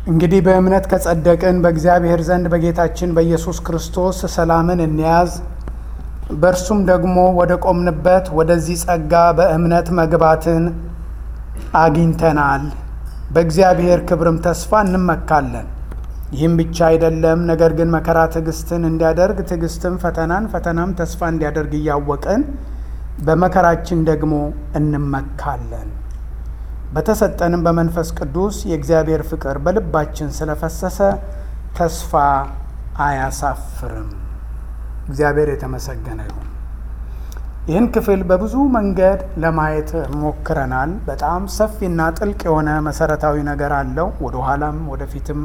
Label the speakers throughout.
Speaker 1: እንግዲህ በእምነት ከጸደቅን በእግዚአብሔር ዘንድ በጌታችን በኢየሱስ ክርስቶስ ሰላምን እንያዝ። በእርሱም ደግሞ ወደ ቆምንበት ወደዚህ ጸጋ በእምነት መግባትን አግኝተናል። በእግዚአብሔር ክብርም ተስፋ እንመካለን። ይህም ብቻ አይደለም፣ ነገር ግን መከራ ትዕግስትን እንዲያደርግ፣ ትዕግስትም ፈተናን፣ ፈተናም ተስፋ እንዲያደርግ እያወቅን በመከራችን ደግሞ እንመካለን። በተሰጠንም በመንፈስ ቅዱስ የእግዚአብሔር ፍቅር በልባችን ስለፈሰሰ ተስፋ አያሳፍርም። እግዚአብሔር የተመሰገነ ይሁን። ይህን ክፍል በብዙ መንገድ ለማየት ሞክረናል። በጣም ሰፊና ጥልቅ የሆነ መሰረታዊ ነገር አለው። ወደ ኋላም ወደፊትም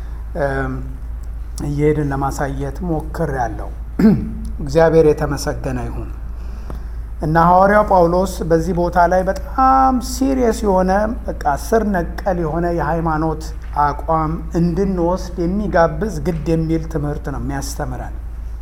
Speaker 1: እየሄድን ለማሳየት ሞክር ያለው እግዚአብሔር የተመሰገነ ይሁን እና ሐዋርያው ጳውሎስ በዚህ ቦታ ላይ በጣም ሲሪየስ የሆነ በቃ ስር ነቀል የሆነ የሃይማኖት አቋም እንድንወስድ የሚጋብዝ ግድ የሚል ትምህርት ነው የሚያስተምረን።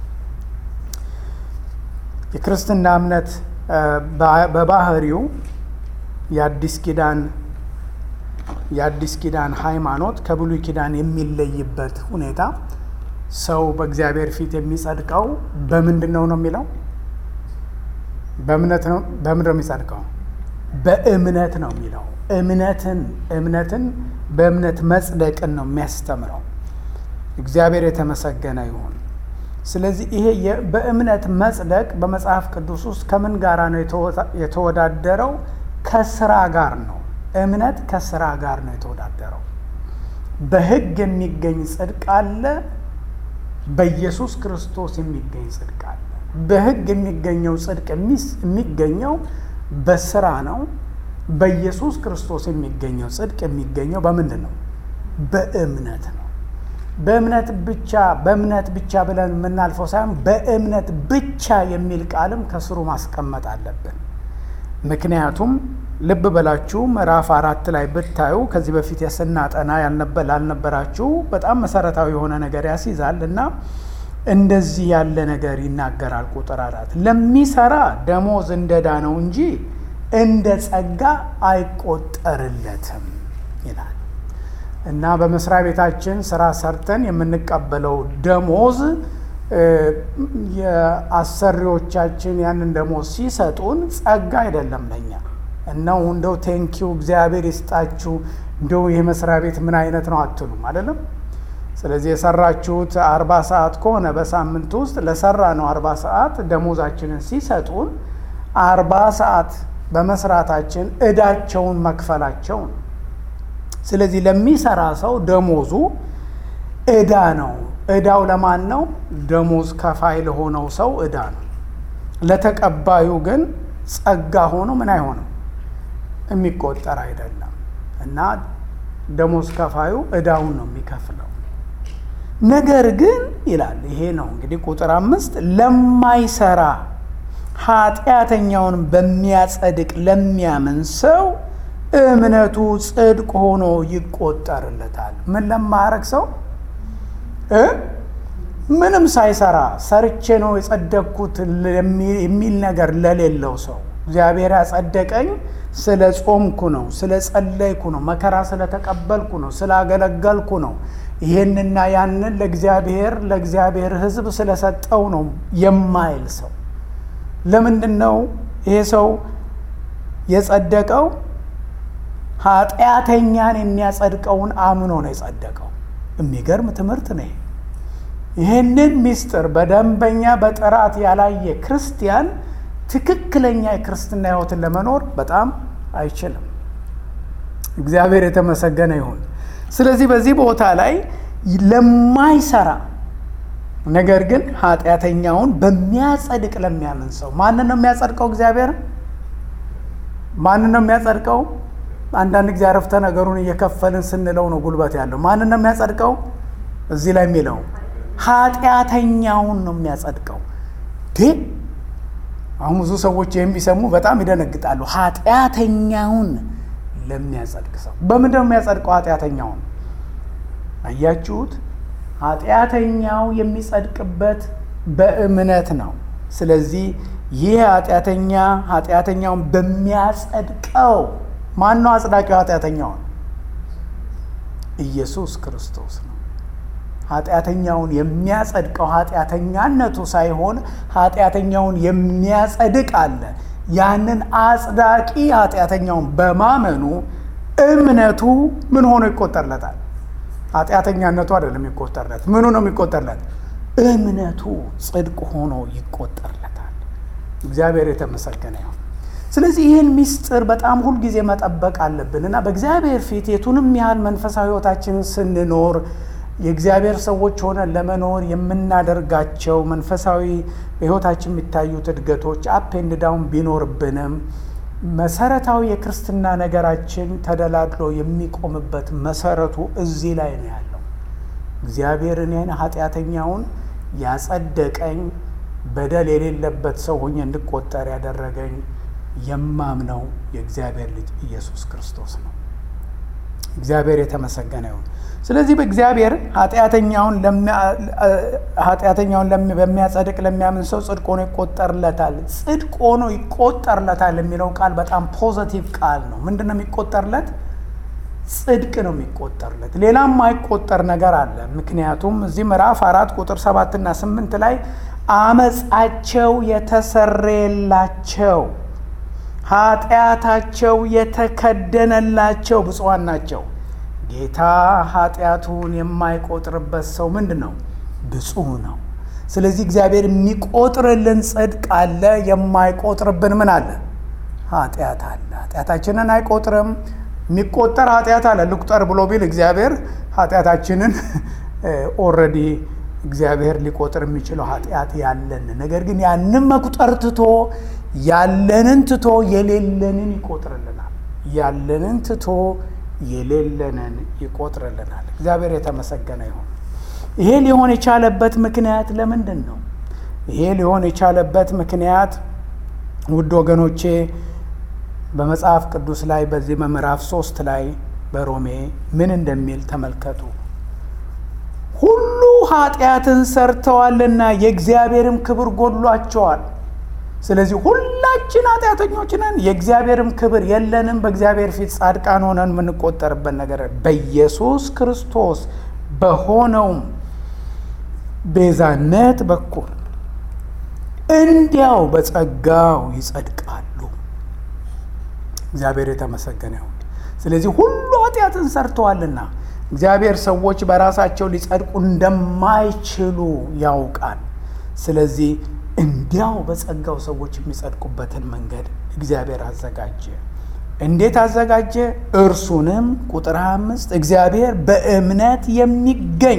Speaker 1: የክርስትና እምነት በባህሪው የአዲስ ኪዳን የአዲስ ኪዳን ሃይማኖት ከብሉይ ኪዳን የሚለይበት ሁኔታ ሰው በእግዚአብሔር ፊት የሚጸድቀው በምንድን ነው ነው የሚለው በእምነት ነው። በምንድን ነው የሚጸድቀው? በእምነት ነው የሚለው። እምነትን እምነትን በእምነት መጽደቅን ነው የሚያስተምረው። እግዚአብሔር የተመሰገነ ይሁን። ስለዚህ ይሄ በእምነት መጽደቅ በመጽሐፍ ቅዱስ ውስጥ ከምን ጋራ ነው የተወዳደረው? ከስራ ጋር ነው። እምነት ከስራ ጋር ነው የተወዳደረው። በሕግ የሚገኝ ጽድቅ አለ፣ በኢየሱስ ክርስቶስ የሚገኝ ጽድቅ አለ። በሕግ የሚገኘው ጽድቅ የሚገኘው በስራ ነው። በኢየሱስ ክርስቶስ የሚገኘው ጽድቅ የሚገኘው በምንድን ነው? በእምነት ነው። በእምነት ብቻ በእምነት ብቻ ብለን የምናልፈው ሳይሆን በእምነት ብቻ የሚል ቃልም ከስሩ ማስቀመጥ አለብን። ምክንያቱም ልብ በላችሁ ምዕራፍ አራት ላይ ብታዩ ከዚህ በፊት የስናጠና ላልነበራችሁ በጣም መሰረታዊ የሆነ ነገር ያስይዛል እና እንደዚህ ያለ ነገር ይናገራል። ቁጥር አራት ለሚሰራ ደሞዝ እንደ ዕዳ ነው እንጂ እንደ ጸጋ አይቆጠርለትም ይላል እና በመስሪያ ቤታችን ስራ ሰርተን የምንቀበለው ደሞዝ የአሰሪዎቻችን ያንን ደሞዝ ሲሰጡን ጸጋ አይደለም ለኛ እናው እንደው ቴንኪው እግዚአብሔር ይስጣችሁ እንደው ይህ መስሪያ ቤት ምን አይነት ነው አትሉም አይደለም ስለዚህ የሰራችሁት አርባ ሰዓት ከሆነ በሳምንት ውስጥ ለሰራ ነው አርባ ሰዓት ደሞዛችንን ሲሰጡን አርባ ሰዓት በመስራታችን እዳቸውን መክፈላቸው ነው። ስለዚህ ለሚሰራ ሰው ደሞዙ እዳ ነው። እዳው ለማን ነው? ደሞዝ ከፋይ ለሆነው ሰው እዳ ነው። ለተቀባዩ ግን ጸጋ ሆኖ ምን አይሆንም የሚቆጠር አይደለም እና ደሞዝ ከፋዩ እዳውን ነው የሚከፍለው። ነገር ግን ይላል ይሄ ነው እንግዲህ ቁጥር አምስት ለማይሰራ ኃጢአተኛውን በሚያጸድቅ ለሚያምን ሰው እምነቱ ጽድቅ ሆኖ ይቆጠርለታል። ምን ለማያረግ ሰው ምንም ሳይሰራ ሰርቼ ነው የጸደቅኩት የሚል ነገር ለሌለው ሰው እግዚአብሔር ያጸደቀኝ ስለ ጾምኩ ነው፣ ስለ ጸለይኩ ነው፣ መከራ ስለተቀበልኩ ነው፣ ስላገለገልኩ ነው ይሄንና ያንን ለእግዚአብሔር ለእግዚአብሔር ሕዝብ ስለሰጠው ነው የማይል ሰው ለምንድን ነው ይሄ ሰው የጸደቀው? ኃጢአተኛን የሚያጸድቀውን አምኖ ነው የጸደቀው። የሚገርም ትምህርት ነው። ይህንን ምስጢር በደንበኛ በጥራት ያላየ ክርስቲያን ትክክለኛ የክርስትና ሕይወትን ለመኖር በጣም አይችልም። እግዚአብሔር የተመሰገነ ይሁን። ስለዚህ በዚህ ቦታ ላይ ለማይሰራ ነገር ግን ኃጢአተኛውን በሚያጸድቅ ለሚያምን ሰው ማንን ነው የሚያጸድቀው? እግዚአብሔር ማንን ነው የሚያጸድቀው? አንዳንድ ጊዜ አረፍተ ነገሩን እየከፈልን ስንለው ነው ጉልበት ያለው። ማንን ነው የሚያጸድቀው? እዚህ ላይ የሚለው ኃጢአተኛውን ነው የሚያጸድቀው። አሁን ብዙ ሰዎች የሚሰሙ በጣም ይደነግጣሉ። ኃጢአተኛውን ለሚያጸድቅ ሰው በምንድን ነው የሚያጸድቀው? ኃጢአተኛውን አያችሁት? ኃጢአተኛው የሚጸድቅበት በእምነት ነው። ስለዚህ ይህ ኃጢአተኛ ኃጢአተኛውን በሚያጸድቀው ማን ነው አጽዳቂው? ኃጢአተኛውን ኢየሱስ ክርስቶስ ነው። ኃጢአተኛውን የሚያጸድቀው ኃጢአተኛነቱ ሳይሆን ኃጢአተኛውን የሚያጸድቅ አለ። ያንን አጽዳቂ ኃጢአተኛውን በማመኑ እምነቱ ምን ሆኖ ይቆጠርለታል? ኃጢአተኛነቱ አይደለም የሚቆጠርለት። ምኑ ነው የሚቆጠርለት? እምነቱ ጽድቅ ሆኖ ይቆጠርለታል። እግዚአብሔር የተመሰገነ ይሁን። ስለዚህ ይህን ምስጢር በጣም ሁልጊዜ መጠበቅ አለብን እና በእግዚአብሔር ፊት የቱንም ያህል መንፈሳዊ ሕይወታችንን ስንኖር የእግዚአብሔር ሰዎች ሆነን ለመኖር የምናደርጋቸው መንፈሳዊ በሕይወታችን የሚታዩት እድገቶች አፕ ኤንድ ዳውን ቢኖርብንም መሰረታዊ የክርስትና ነገራችን ተደላድሎ የሚቆምበት መሰረቱ እዚህ ላይ ነው ያለው። እግዚአብሔር እኔን ኃጢአተኛውን ያጸደቀኝ በደል የሌለበት ሰው ሆኜ እንድቆጠር ያደረገኝ የማምነው የእግዚአብሔር ልጅ ኢየሱስ ክርስቶስ ነው። እግዚአብሔር የተመሰገነ ይሁን። ስለዚህ በእግዚአብሔር ኃጢአተኛውን በሚያጸድቅ ለሚያምን ሰው ጽድቅ ሆኖ ይቆጠርለታል። ጽድቅ ሆኖ ይቆጠርለታል የሚለው ቃል በጣም ፖዘቲቭ ቃል ነው። ምንድን ነው የሚቆጠርለት? ጽድቅ ነው የሚቆጠርለት። ሌላም ማይቆጠር ነገር አለ። ምክንያቱም እዚህ ምዕራፍ አራት ቁጥር ሰባትና ስምንት ላይ አመፃቸው የተሰረየላቸው ኃጢአታቸው የተከደነላቸው ብፁዓን ናቸው። ጌታ ኃጢአቱን የማይቆጥርበት ሰው ምንድን ነው? ብፁዕ ነው። ስለዚህ እግዚአብሔር የሚቆጥርልን ጽድቅ አለ፣ የማይቆጥርብን ምን አለ? ኃጢአት አለ። ኃጢአታችንን አይቆጥርም። የሚቆጠር ኃጢአት አለ። ልቁጠር ብሎ ቢል እግዚአብሔር ኃጢአታችንን ኦልሬዲ እግዚአብሔር ሊቆጥር የሚችለው ኃጢአት ያለን፣ ነገር ግን ያንን መቁጠር ትቶ ያለንን ትቶ የሌለንን ይቆጥርልናል። ያለንን ትቶ የሌለንን ይቆጥርልናል። እግዚአብሔር የተመሰገነ ይሁን። ይሄ ሊሆን የቻለበት ምክንያት ለምንድን ነው? ይሄ ሊሆን የቻለበት ምክንያት ውድ ወገኖቼ በመጽሐፍ ቅዱስ ላይ በዚህ በምዕራፍ ሶስት ላይ በሮሜ ምን እንደሚል ተመልከቱ። ሁሉ ኃጢአትን ሰርተዋልና የእግዚአብሔርም ክብር ጎድሏቸዋል። ስለዚህ ሁላችን ኃጢአተኞች ነን፣ የእግዚአብሔርም ክብር የለንም። በእግዚአብሔር ፊት ጻድቃን ሆነን የምንቆጠርበት ነገር በኢየሱስ ክርስቶስ በሆነውም ቤዛነት በኩል እንዲያው በጸጋው ይጸድቃሉ። እግዚአብሔር የተመሰገነ ይሁን። ስለዚህ ሁሉ ኃጢአትን ሰርተዋልና እግዚአብሔር ሰዎች በራሳቸው ሊጸድቁ እንደማይችሉ ያውቃል። ስለዚህ እንዲያው በጸጋው ሰዎች የሚጸድቁበትን መንገድ እግዚአብሔር አዘጋጀ። እንዴት አዘጋጀ? እርሱንም ቁጥር 25 እግዚአብሔር በእምነት የሚገኝ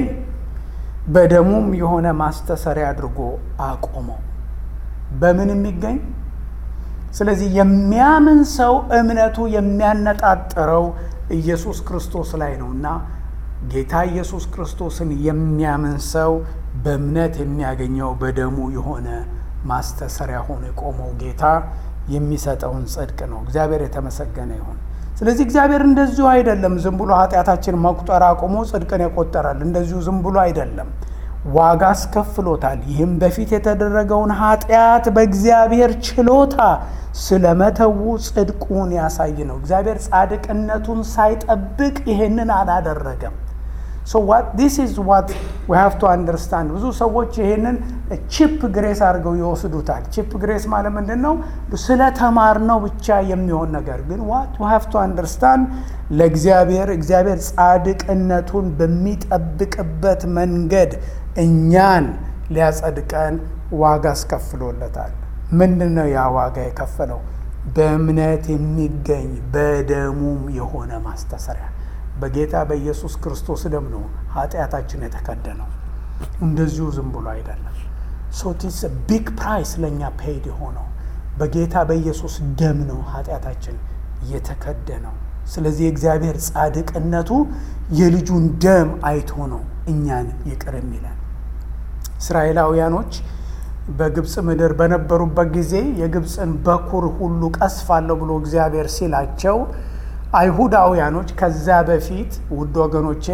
Speaker 1: በደሙም የሆነ ማስተሰሪያ አድርጎ አቆመው። በምን የሚገኝ? ስለዚህ የሚያምን ሰው እምነቱ የሚያነጣጥረው ኢየሱስ ክርስቶስ ላይ ነው እና ጌታ ኢየሱስ ክርስቶስን የሚያምን ሰው በእምነት የሚያገኘው በደሙ የሆነ ማስተሰሪያ ሆኖ የቆመው ጌታ የሚሰጠውን ጽድቅ ነው። እግዚአብሔር የተመሰገነ ይሁን። ስለዚህ እግዚአብሔር እንደዚሁ አይደለም ዝም ብሎ ኃጢአታችን መቁጠር አቁሞ ጽድቅን የቆጠራል። እንደዚሁ ዝም ብሎ አይደለም፣ ዋጋ አስከፍሎታል። ይህም በፊት የተደረገውን ኃጢአት በእግዚአብሔር ችሎታ ስለመተዉ ጽድቁን ያሳይ ነው። እግዚአብሔር ጻድቅነቱን ሳይጠብቅ ይሄንን አላደረገም። ሶ ዋት ዲስ ኢዝ ዋት ዊ ሃቭ ቱ አንደርስታንድ። ብዙ ሰዎች ይሄንን ቺፕ ግሬስ አድርገው ይወስዱታል። ቺፕ ግሬስ ማለት ምንድን ነው? ስለ ተማርነው ብቻ የሚሆን ነገር ግን ዋት ዊ ሃቭ ቱ አንደርስታንድ ለእግዚአብሔር እግዚአብሔር ጻድቅነቱን በሚጠብቅበት መንገድ እኛን ሊያጸድቀን ዋጋ አስከፍሎለታል። ምንድን ነው ያ ዋጋ የከፈለው? በእምነት የሚገኝ በደሙም የሆነ ማስተሰሪያ በጌታ በኢየሱስ ክርስቶስ ደም ነው ኃጢአታችን የተከደነው። እንደዚሁ ዝም ብሎ አይደለም። ሶቲስ ቢግ ፕራይስ ለእኛ ፔይድ የሆነው በጌታ በኢየሱስ ደም ነው ኃጢአታችን የተከደነው። ስለዚህ የእግዚአብሔር ጻድቅነቱ የልጁን ደም አይቶ ነው እኛን ይቅር የሚለን። እስራኤላውያኖች በግብፅ ምድር በነበሩበት ጊዜ የግብፅን በኩር ሁሉ ቀስፋለሁ ብሎ እግዚአብሔር ሲላቸው አይሁዳውያኖች ከዛ በፊት ውድ ወገኖቼ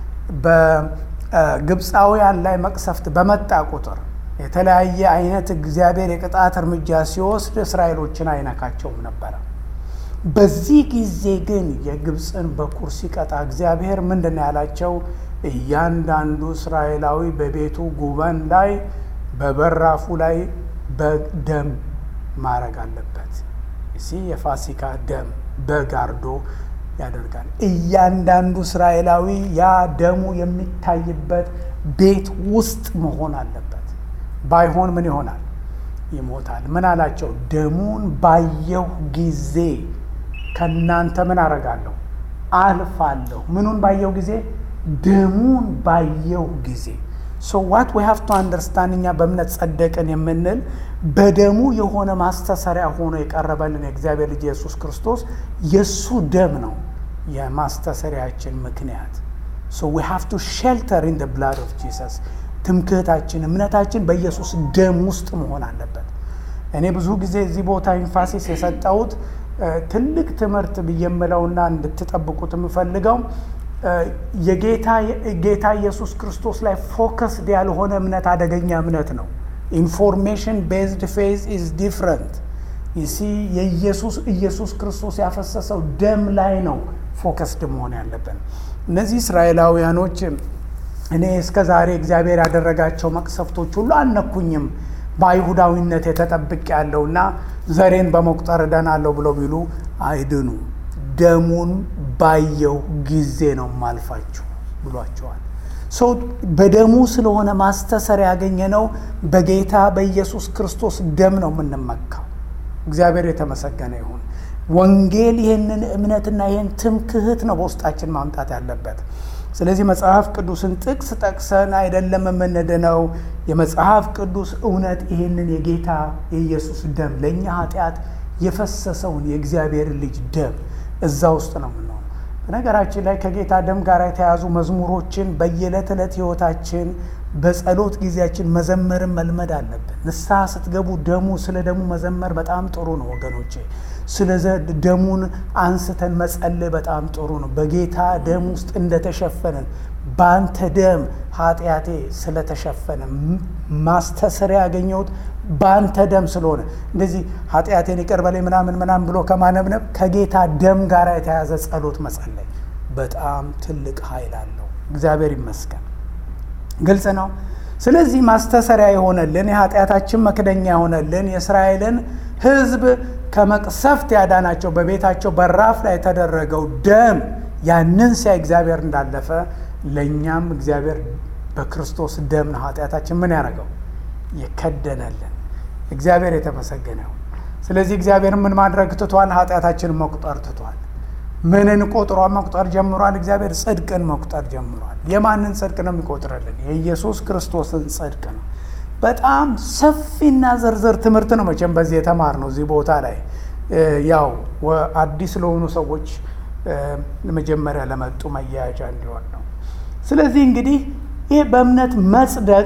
Speaker 1: በግብፃውያን ላይ መቅሰፍት በመጣ ቁጥር የተለያየ አይነት እግዚአብሔር የቅጣት እርምጃ ሲወስድ እስራኤሎችን አይነካቸውም ነበረ። በዚህ ጊዜ ግን የግብፅን በኩር ሲቀጣ እግዚአብሔር ምንድን ነው ያላቸው? እያንዳንዱ እስራኤላዊ በቤቱ ጉበን ላይ በበራፉ ላይ በደም ማድረግ አለበት። እሲ የፋሲካ ደም በግ አርዶ ያደርጋል። እያንዳንዱ እስራኤላዊ ያ ደሙ የሚታይበት ቤት ውስጥ መሆን አለበት። ባይሆን ምን ይሆናል? ይሞታል። ምን አላቸው? ደሙን ባየሁ ጊዜ ከእናንተ ምን አረጋለሁ? አልፋለሁ። ምኑን ባየሁ ጊዜ? ደሙን ባየሁ ጊዜ ሶ ዋት ዊ ሃቭ ቱ አንደርስታንድ እኛ በእምነት ጸደቅን የምንል በደሙ የሆነ ማስተሰሪያ ሆኖ የቀረበልን የእግዚአብሔር ልጅ ኢየሱስ ክርስቶስ የእሱ ደም ነው የማስተሰሪያችን ምክንያት። ሶ ዊ ሃቭ ቱ ሼልተር ኢን ብላድ ኦፍ ጂሰስ። ትምክህታችን እምነታችን በኢየሱስ ደም ውስጥ መሆን አለበት። እኔ ብዙ ጊዜ እዚህ ቦታ ኢንፋሲስ የሰጠሁት ትልቅ ትምህርት ብዬ የምለውና እንድትጠብቁት የምፈልገው የጌታ ኢየሱስ ክርስቶስ ላይ ፎከስድ ያልሆነ እምነት አደገኛ እምነት ነው። ኢንፎርሜሽን ቤዝድ ፌዝ ኢዝ ዲፍረንት ይሲ የኢየሱስ ኢየሱስ ክርስቶስ ያፈሰሰው ደም ላይ ነው ፎከስድ መሆን ያለብን። እነዚህ እስራኤላውያኖች እኔ እስከ ዛሬ እግዚአብሔር ያደረጋቸው መቅሰፍቶች ሁሉ አልነኩኝም በአይሁዳዊነት የተጠብቅ ያለውና ዘሬን በመቁጠር እደናለሁ ብለው ቢሉ አይድኑ ደሙን ባየው ጊዜ ነው ማልፋችሁ ብሏቸዋል። ሰው በደሙ ስለሆነ ማስተሰር ያገኘ ነው። በጌታ በኢየሱስ ክርስቶስ ደም ነው የምንመካው። እግዚአብሔር የተመሰገነ ይሁን። ወንጌል ይህንን እምነትና ይህን ትምክህት ነው በውስጣችን ማምጣት ያለበት። ስለዚህ መጽሐፍ ቅዱስን ጥቅስ ጠቅሰን አይደለም የምንድነው። የመጽሐፍ ቅዱስ እውነት ይህንን የጌታ የኢየሱስ ደም ለእኛ ኃጢአት የፈሰሰውን የእግዚአብሔር ልጅ ደም እዛ ውስጥ ነው የምንሆነው። በነገራችን ላይ ከጌታ ደም ጋር የተያዙ መዝሙሮችን በየዕለት ዕለት ሕይወታችን በጸሎት ጊዜያችን መዘመርን መልመድ አለብን። ንስሐ ስትገቡ ደሙ ስለ ደሙ መዘመር በጣም ጥሩ ነው ወገኖቼ። ስለ ደሙን አንስተን መጸለይ በጣም ጥሩ ነው። በጌታ ደም ውስጥ እንደተሸፈንን በአንተ ደም ኃጢአቴ ስለተሸፈነ ማስተሰሪያ ያገኘሁት በአንተ ደም ስለሆነ እንደዚህ ኃጢአቴን ይቅር በለኝ ምናምን ምናምን ብሎ ከማነብነብ ከጌታ ደም ጋር የተያዘ ጸሎት መጸለይ በጣም ትልቅ ኃይል አለው። እግዚአብሔር ይመስገን። ግልጽ ነው። ስለዚህ ማስተሰሪያ የሆነልን የኃጢአታችን መክደኛ የሆነልን የእስራኤልን ሕዝብ ከመቅሰፍት ያዳናቸው በቤታቸው በራፍ ላይ የተደረገው ደም ያንን ሲያ እግዚአብሔር እንዳለፈ ለእኛም እግዚአብሔር በክርስቶስ ደም ነው ኃጢአታችን ምን ያደረገው የከደነልን። እግዚአብሔር የተመሰገነ ይሁን። ስለዚህ እግዚአብሔር ምን ማድረግ ትቷል? ኃጢአታችንን መቁጠር ትቷል። ምንን ቆጥሯ መቁጠር ጀምሯል? እግዚአብሔር ጽድቅን መቁጠር ጀምሯል። የማንን ጽድቅ ነው የሚቆጥርልን? የኢየሱስ ክርስቶስን ጽድቅ ነው። በጣም ሰፊና ዝርዝር ትምህርት ነው መቼም በዚህ የተማር ነው። እዚህ ቦታ ላይ ያው አዲስ ለሆኑ ሰዎች መጀመሪያ ለመጡ መያያዣ እንዲሆን ነው። ስለዚህ እንግዲህ ይህ በእምነት መጽደቅ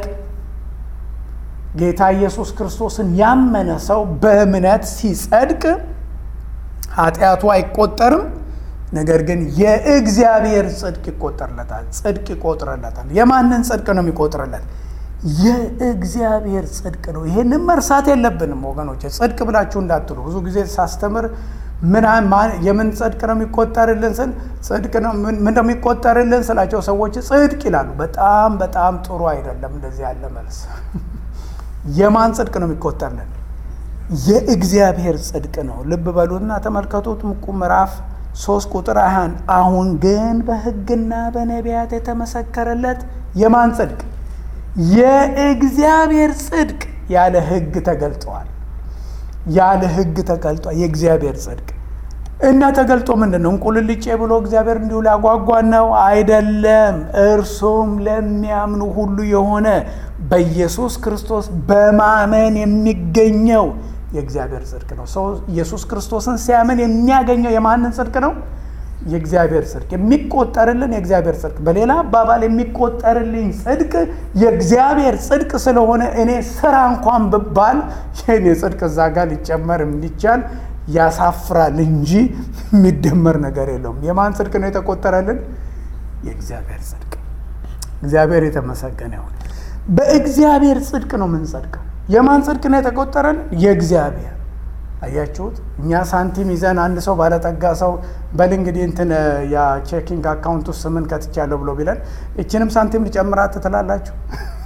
Speaker 1: ጌታ ኢየሱስ ክርስቶስን ያመነ ሰው በእምነት ሲጸድቅ ኃጢአቱ አይቆጠርም። ነገር ግን የእግዚአብሔር ጽድቅ ይቆጠርለታል። ጽድቅ ይቆጥርለታል። የማንን ጽድቅ ነው የሚቆጥርለት? የእግዚአብሔር ጽድቅ ነው። ይሄንን መርሳት የለብንም ወገኖች። ጽድቅ ብላችሁ እንዳትሉ። ብዙ ጊዜ ሳስተምር የምን ጽድቅ ነው የሚቆጠርልን ስል ጽድቅ ነው ምን እንደሚቆጠርልን ስላቸው ሰዎች ጽድቅ ይላሉ። በጣም በጣም ጥሩ አይደለም እንደዚህ ያለ መልስ። የማን ጽድቅ ነው የሚቆጠርልን? የእግዚአብሔር ጽድቅ ነው። ልብ በሉና ተመልከቱት። ምቁ ምዕራፍ ሶስት ቁጥር አንድ አሁን ግን በሕግና በነቢያት የተመሰከረለት የማን ጽድቅ? የእግዚአብሔር ጽድቅ ያለ ሕግ ተገልጠዋል። ያለ ሕግ ተገልጧል። የእግዚአብሔር ጽድቅ እና ተገልጦ ምንድን ነው? እንቁልልጬ ብሎ እግዚአብሔር እንዲሁ ሊያጓጓን ነው አይደለም። እርሱም ለሚያምኑ ሁሉ የሆነ በኢየሱስ ክርስቶስ በማመን የሚገኘው የእግዚአብሔር ጽድቅ ነው። ሰው ኢየሱስ ክርስቶስን ሲያምን የሚያገኘው የማንን ጽድቅ ነው? የእግዚአብሔር ጽድቅ የሚቆጠርልን የእግዚአብሔር ጽድቅ። በሌላ አባባል የሚቆጠርልኝ ጽድቅ የእግዚአብሔር ጽድቅ ስለሆነ እኔ ስራ እንኳን ብባል የእኔ ጽድቅ እዛ ጋር ሊጨመር እንዲቻል ያሳፍራል እንጂ የሚደመር ነገር የለውም። የማን ጽድቅ ነው የተቆጠረልን? የእግዚአብሔር ጽድቅ። እግዚአብሔር የተመሰገነ ይሁን። በእግዚአብሔር ጽድቅ ነው የምንጸድቀው። የማን ጽድቅ ነው የተቆጠረልን? የእግዚአብሔር አያችሁት? እኛ ሳንቲም ይዘን አንድ ሰው ባለጠጋ ሰው በል እንግዲህ እንትን ያ ቼኪንግ አካውንት ውስጥ ስምን ከትቻለሁ ብሎ ቢለን እችንም ሳንቲም ልጨምራት ትላላችሁ?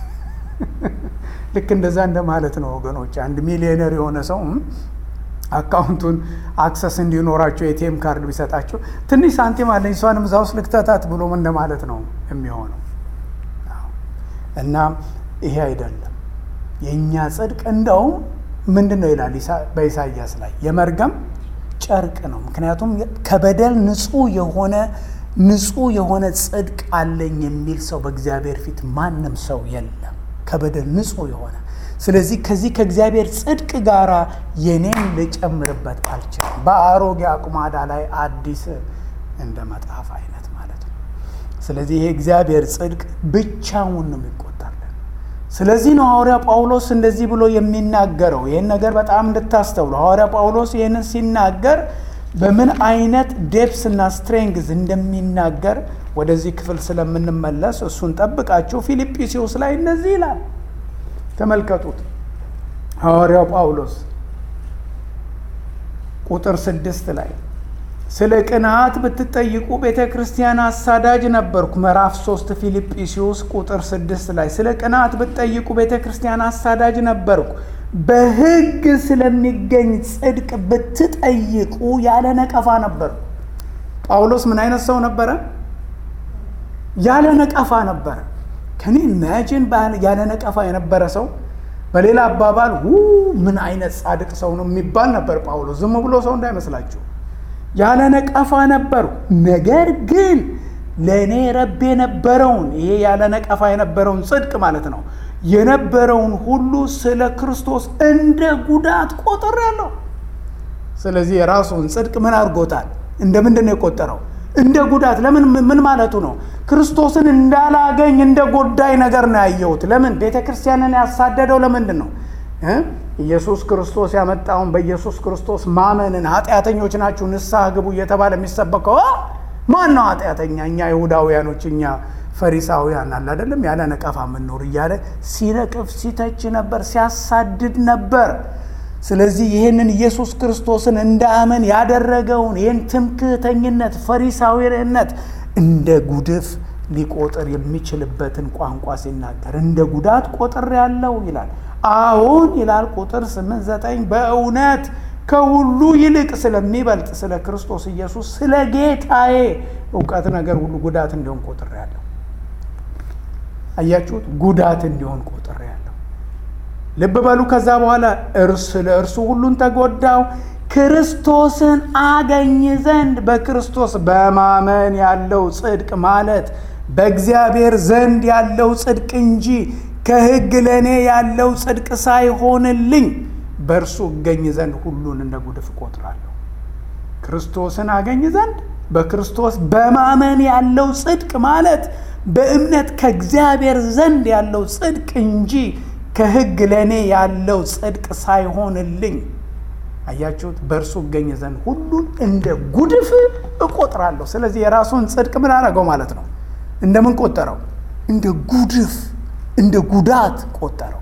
Speaker 1: ልክ እንደዛ እንደማለት ነው ወገኖች። አንድ ሚሊዮነር የሆነ ሰው አካውንቱን አክሰስ እንዲኖራቸው ኤቲኤም ካርድ ቢሰጣቸው ትንሽ ሳንቲም አለኝ እሷንም እዛ ውስጥ ልክተታት ብሎ እንደማለት ነው የሚሆነው። እና ይሄ አይደለም የእኛ ጽድቅ እንደውም ምንድን ነው ይላል በኢሳይያስ ላይ የመርገም ጨርቅ ነው። ምክንያቱም ከበደል ንጹሕ የሆነ ንጹሕ የሆነ ጽድቅ አለኝ የሚል ሰው በእግዚአብሔር ፊት ማንም ሰው የለም፣ ከበደል ንጹሕ የሆነ ስለዚህ ከዚህ ከእግዚአብሔር ጽድቅ ጋር የኔን ልጨምርበት አልችልም። በአሮጌ አቁማዳ ላይ አዲስ እንደ መጽሐፍ አይነት ማለት ነው። ስለዚህ ይሄ እግዚአብሔር ጽድቅ ብቻውን ነው የሚቆጠርልን። ስለዚህ ነው ሐዋርያ ጳውሎስ እንደዚህ ብሎ የሚናገረው። ይህን ነገር በጣም እንድታስተውሉ ሐዋርያ ጳውሎስ ይህንን ሲናገር በምን አይነት ዴፕስ እና ስትሬንግዝ እንደሚናገር ወደዚህ ክፍል ስለምንመለስ እሱን ጠብቃችሁ ፊልጵስዩስ ላይ እንደዚህ ይላል። ተመልከቱት። ሐዋርያው ጳውሎስ ቁጥር ስድስት ላይ ስለ ቅንዓት ብትጠይቁ ቤተ ክርስቲያን አሳዳጅ ነበርኩ። ምዕራፍ ሶስት ፊልጵስዩስ ቁጥር ስድስት ላይ ስለ ቅንዓት ብትጠይቁ ቤተ ክርስቲያን አሳዳጅ ነበርኩ። በሕግ ስለሚገኝ ጽድቅ ብትጠይቁ ያለ ነቀፋ ነበርኩ። ጳውሎስ ምን አይነት ሰው ነበረ? ያለ ነቀፋ ነበረ። ከኔ ኢማጂን ያለ ነቀፋ የነበረ ሰው በሌላ አባባል ው ምን አይነት ጻድቅ ሰው ነው የሚባል ነበር ጳውሎስ። ዝም ብሎ ሰው እንዳይመስላችሁ ያለ ነቀፋ ነበርኩ። ነገር ግን ለእኔ ረብ የነበረውን ይሄ ያለ ነቀፋ የነበረውን ጽድቅ ማለት ነው የነበረውን ሁሉ ስለ ክርስቶስ እንደ ጉዳት ቆጥሬአለሁ። ስለዚህ የራሱን ጽድቅ ምን አድርጎታል? እንደ ምንድን ነው የቆጠረው? እንደ ጉዳት። ለምን? ምን ማለቱ ነው? ክርስቶስን እንዳላገኝ እንደ ጎዳይ ነገር ነው ያየሁት። ለምን? ቤተ ክርስቲያንን ያሳደደው ለምንድን ነው? ኢየሱስ ክርስቶስ ያመጣውን በኢየሱስ ክርስቶስ ማመንን ኃጢአተኞች ናችሁ ንስሐ ግቡ እየተባለ የሚሰበከው ማን ነው ኃጢአተኛ? እኛ ይሁዳውያኖች፣ እኛ ፈሪሳውያን አለ አይደለም፣ ያለ ነቀፋ የምንኖር እያለ ሲነቅፍ ሲተች ነበር፣ ሲያሳድድ ነበር። ስለዚህ ይህንን ኢየሱስ ክርስቶስን እንዳመን ያደረገውን ይህን ትምክህተኝነት፣ ፈሪሳዊነት እንደ ጉድፍ ሊቆጥር የሚችልበትን ቋንቋ ሲናገር እንደ ጉዳት ቆጥር ያለው ይላል። አሁን ይላል ቁጥር ስምንት ዘጠኝ በእውነት ከሁሉ ይልቅ ስለሚበልጥ ስለ ክርስቶስ ኢየሱስ ስለ ጌታዬ እውቀት ነገር ሁሉ ጉዳት እንዲሆን ቆጥር ያለው። አያችሁት? ጉዳት እንዲሆን ቆጥር ያለው። ልብ በሉ። ከዛ በኋላ እርስ ለእርሱ ሁሉን ተጎዳው ክርስቶስን አገኝ ዘንድ በክርስቶስ በማመን ያለው ጽድቅ ማለት በእግዚአብሔር ዘንድ ያለው ጽድቅ እንጂ ከሕግ ለእኔ ያለው ጽድቅ ሳይሆንልኝ በእርሱ እገኝ ዘንድ ሁሉን እንደ ጉድፍ እቆጥራለሁ። ክርስቶስን አገኝ ዘንድ በክርስቶስ በማመን ያለው ጽድቅ ማለት በእምነት ከእግዚአብሔር ዘንድ ያለው ጽድቅ እንጂ ከሕግ ለእኔ ያለው ጽድቅ ሳይሆንልኝ አያችሁት? በእርሱ እገኝ ዘንድ ሁሉን እንደ ጉድፍ እቆጥራለሁ። ስለዚህ የራሱን ጽድቅ ምን አደረገው ማለት ነው? እንደምን ቆጠረው? እንደ ጉድፍ እንደ ጉዳት ቆጠረው።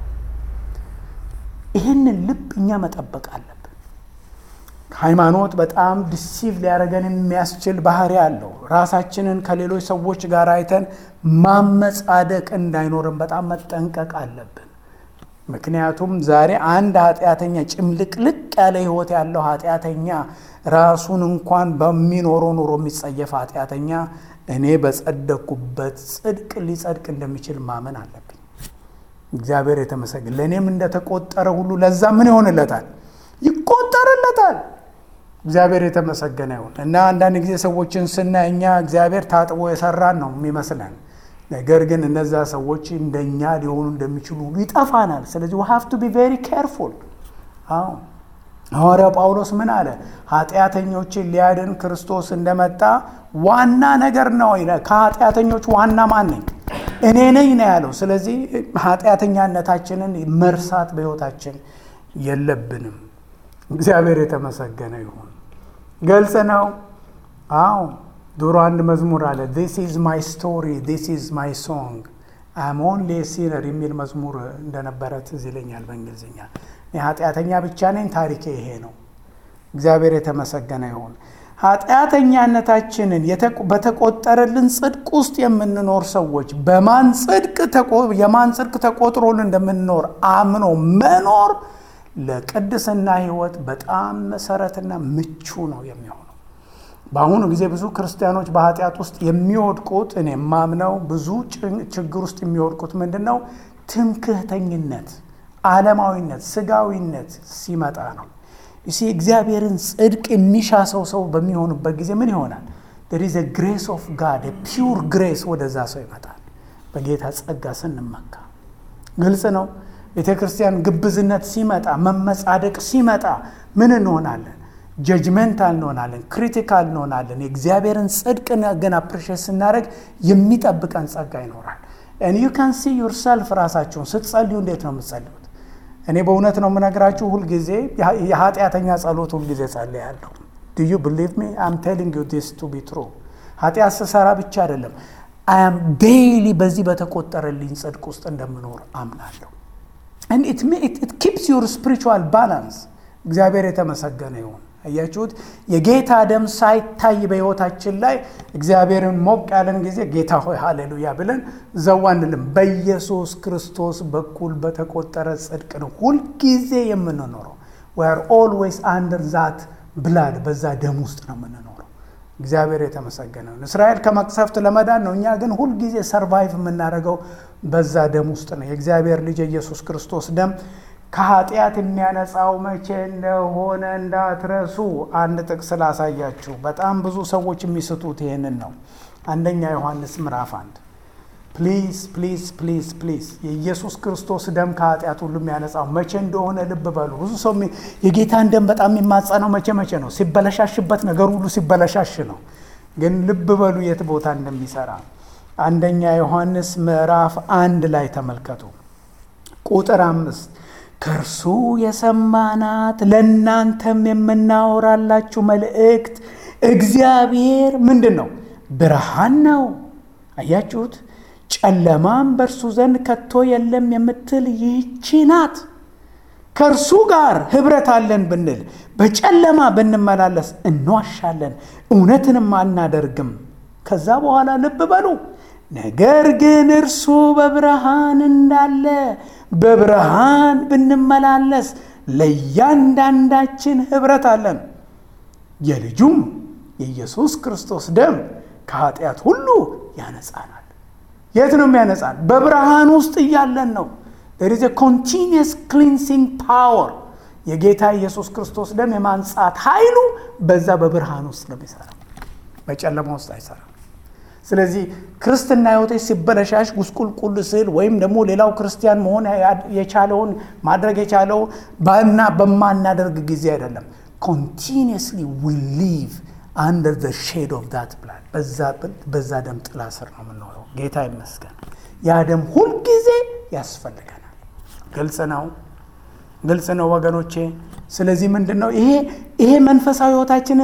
Speaker 1: ይህንን ልብ እኛ መጠበቅ አለብን። ሃይማኖት በጣም ዲሲቭ ሊያደርገን የሚያስችል ባህሪ አለው። ራሳችንን ከሌሎች ሰዎች ጋር አይተን ማመጻደቅ እንዳይኖርን በጣም መጠንቀቅ አለብን። ምክንያቱም ዛሬ አንድ ኃጢአተኛ ጭምልቅልቅ ያለ ሕይወት ያለው ኃጢአተኛ ራሱን እንኳን በሚኖረው ኑሮ የሚጸየፍ ኃጢአተኛ እኔ በጸደቅኩበት ጽድቅ ሊጸድቅ እንደሚችል ማመን አለብኝ። እግዚአብሔር የተመሰገነ ለእኔም እንደተቆጠረ ሁሉ ለዛ ምን ይሆንለታል? ይቆጠርለታል። እግዚአብሔር የተመሰገነ ይሁን እና አንዳንድ ጊዜ ሰዎችን ስናይ እኛ እግዚአብሔር ታጥቦ የሰራን ነው የሚመስለን ነገር ግን እነዛ ሰዎች እንደኛ ሊሆኑ እንደሚችሉ ሁሉ ይጠፋናል። ስለዚህ ሀፍ ቱ ቢ ቬሪ ኬርፉል። አዎ ሐዋርያው ጳውሎስ ምን አለ? ኃጢአተኞችን ሊያድን ክርስቶስ እንደመጣ ዋና ነገር ነው ይላል። ከኃጢአተኞች ዋና ማን ነኝ? እኔ ነኝ ነው ያለው። ስለዚህ ኃጢአተኛነታችንን መርሳት በሕይወታችን የለብንም። እግዚአብሔር የተመሰገነ ይሁን። ገልጽ ነው። አዎ ድሮ አንድ መዝሙር አለ ዲስ ኢዝ ማይ ስቶሪ ዲስ ኢዝ ማይ ሶንግ አም ኦንሊ ሲነር የሚል መዝሙር እንደነበረ ትዝ ይለኛል። በእንግሊዝኛ ኃጢአተኛ ብቻ ነኝ፣ ታሪኬ ይሄ ነው። እግዚአብሔር የተመሰገነ ይሁን። ኃጢአተኛነታችንን በተቆጠረልን ጽድቅ ውስጥ የምንኖር ሰዎች በማን ጽድቅ የማን ጽድቅ ተቆጥሮን እንደምንኖር አምኖ መኖር ለቅድስና ሕይወት በጣም መሰረትና ምቹ ነው የሚሆነው። በአሁኑ ጊዜ ብዙ ክርስቲያኖች በኃጢአት ውስጥ የሚወድቁት እኔ የማምነው ብዙ ችግር ውስጥ የሚወድቁት ምንድን ነው? ትምክህተኝነት፣ ዓለማዊነት፣ ስጋዊነት ሲመጣ ነው። ይሲ እግዚአብሔርን ጽድቅ የሚሻ ሰው ሰው በሚሆኑበት ጊዜ ምን ይሆናል? there is a grace of God a pure grace ወደዛ ሰው ይመጣል። በጌታ ጸጋ ስንመካ ግልጽ ነው። ቤተ ክርስቲያን ግብዝነት ሲመጣ፣ መመጻደቅ ሲመጣ ምን እንሆናለን? ጀጅመንታል እንሆናለን፣ ክሪቲካል እንሆናለን። የእግዚአብሔርን ጽድቅ ግን አፕሪሼት ስናደርግ የሚጠብቀን ጸጋ ይኖራል። ዩ ካን ሲ ዩርሰልፍ ራሳችሁን ስትጸልዩ እንዴት ነው የምትጸልዩት? እኔ በእውነት ነው የምነግራችሁ። ሁልጊዜ የኃጢአተኛ ጸሎት ሁልጊዜ ጸልያለሁ። ዱ ዩ ብሊቭ ሚ አም ቴሊንግ ዩ ዲስ ቱ ቢ ትሩ። ኃጢአት ስሰራ ብቻ አይደለም አም ዴይሊ በዚህ በተቆጠረልኝ ጽድቅ ውስጥ እንደምኖር አምናለሁ። ኢት ኪፕስ ዩር ስፒሪቹዋል ባላንስ። እግዚአብሔር የተመሰገነ ይሁን። አያችሁት? የጌታ ደም ሳይታይ በሕይወታችን ላይ እግዚአብሔርን ሞቅ ያለን ጊዜ ጌታ ሆይ ሃሌሉያ ብለን ዘዋ አንልም። በኢየሱስ ክርስቶስ በኩል በተቆጠረ ጽድቅ ነው ሁልጊዜ የምንኖረው። ዊ አር ኦልዌይስ አንደር ዛት ብላድ፣ በዛ ደም ውስጥ ነው የምንኖረው። እግዚአብሔር የተመሰገነ ይሁን። እስራኤል ከመቅሰፍት ለመዳን ነው። እኛ ግን ሁልጊዜ ሰርቫይቭ የምናደርገው በዛ ደም ውስጥ ነው። የእግዚአብሔር ልጅ የኢየሱስ ክርስቶስ ደም ከኃጢአት የሚያነጻው መቼ እንደሆነ እንዳትረሱ። አንድ ጥቅስ ላሳያችሁ። በጣም ብዙ ሰዎች የሚስቱት ይህንን ነው። አንደኛ ዮሐንስ ምዕራፍ አንድ ፕሊዝ ፕሊዝ ፕሊዝ ፕሊዝ የኢየሱስ ክርስቶስ ደም ከኃጢአት ሁሉ የሚያነጻው መቼ እንደሆነ ልብ በሉ። ብዙ ሰው የጌታን ደም በጣም የሚማጸነው መቼ መቼ ነው? ሲበለሻሽበት፣ ነገር ሁሉ ሲበለሻሽ ነው። ግን ልብ በሉ የት ቦታ እንደሚሰራ አንደኛ ዮሐንስ ምዕራፍ አንድ ላይ ተመልከቱ ቁጥር አምስት ከእርሱ የሰማናት ለእናንተም የምናወራላችሁ መልእክት እግዚአብሔር ምንድን ነው? ብርሃን ነው። አያችሁት? ጨለማም በእርሱ ዘንድ ከቶ የለም የምትል ይህቺ ናት። ከእርሱ ጋር ኅብረት አለን ብንል በጨለማ ብንመላለስ እንዋሻለን፣ እውነትንም አናደርግም። ከዛ በኋላ ልብ በሉ ነገር ግን እርሱ በብርሃን እንዳለ በብርሃን ብንመላለስ ለእያንዳንዳችን ኅብረት አለን። የልጁም የኢየሱስ ክርስቶስ ደም ከኃጢአት ሁሉ ያነጻናል። የት ነው የሚያነጻን? በብርሃን ውስጥ እያለን ነው። there is a continuous cleansing power የጌታ ኢየሱስ ክርስቶስ ደም የማንጻት ኃይሉ በዛ በብርሃን ውስጥ ነው የሚሰራው፣ በጨለማ ውስጥ አይሰራም። ስለዚህ ክርስትና ሕይወቴ ሲበለሻሽ ጉስቁልቁል ስል ወይም ደግሞ ሌላው ክርስቲያን መሆን የቻለውን ማድረግ የቻለው ባና በማናደርግ ጊዜ አይደለም። ኮንቲኒየስሊ ዊ ሊቭ አንደር ዘ ሼድ ኦፍ ዳት ብላድ በዛ ደም ጥላ ስር ነው የምንኖረው። ጌታ ይመስገን። ያ ደም ሁልጊዜ ያስፈልገናል። ግልጽ ነው፣ ግልጽ ነው ወገኖቼ። ስለዚህ ምንድን ነው ይሄ ይሄ መንፈሳዊ ሕይወታችን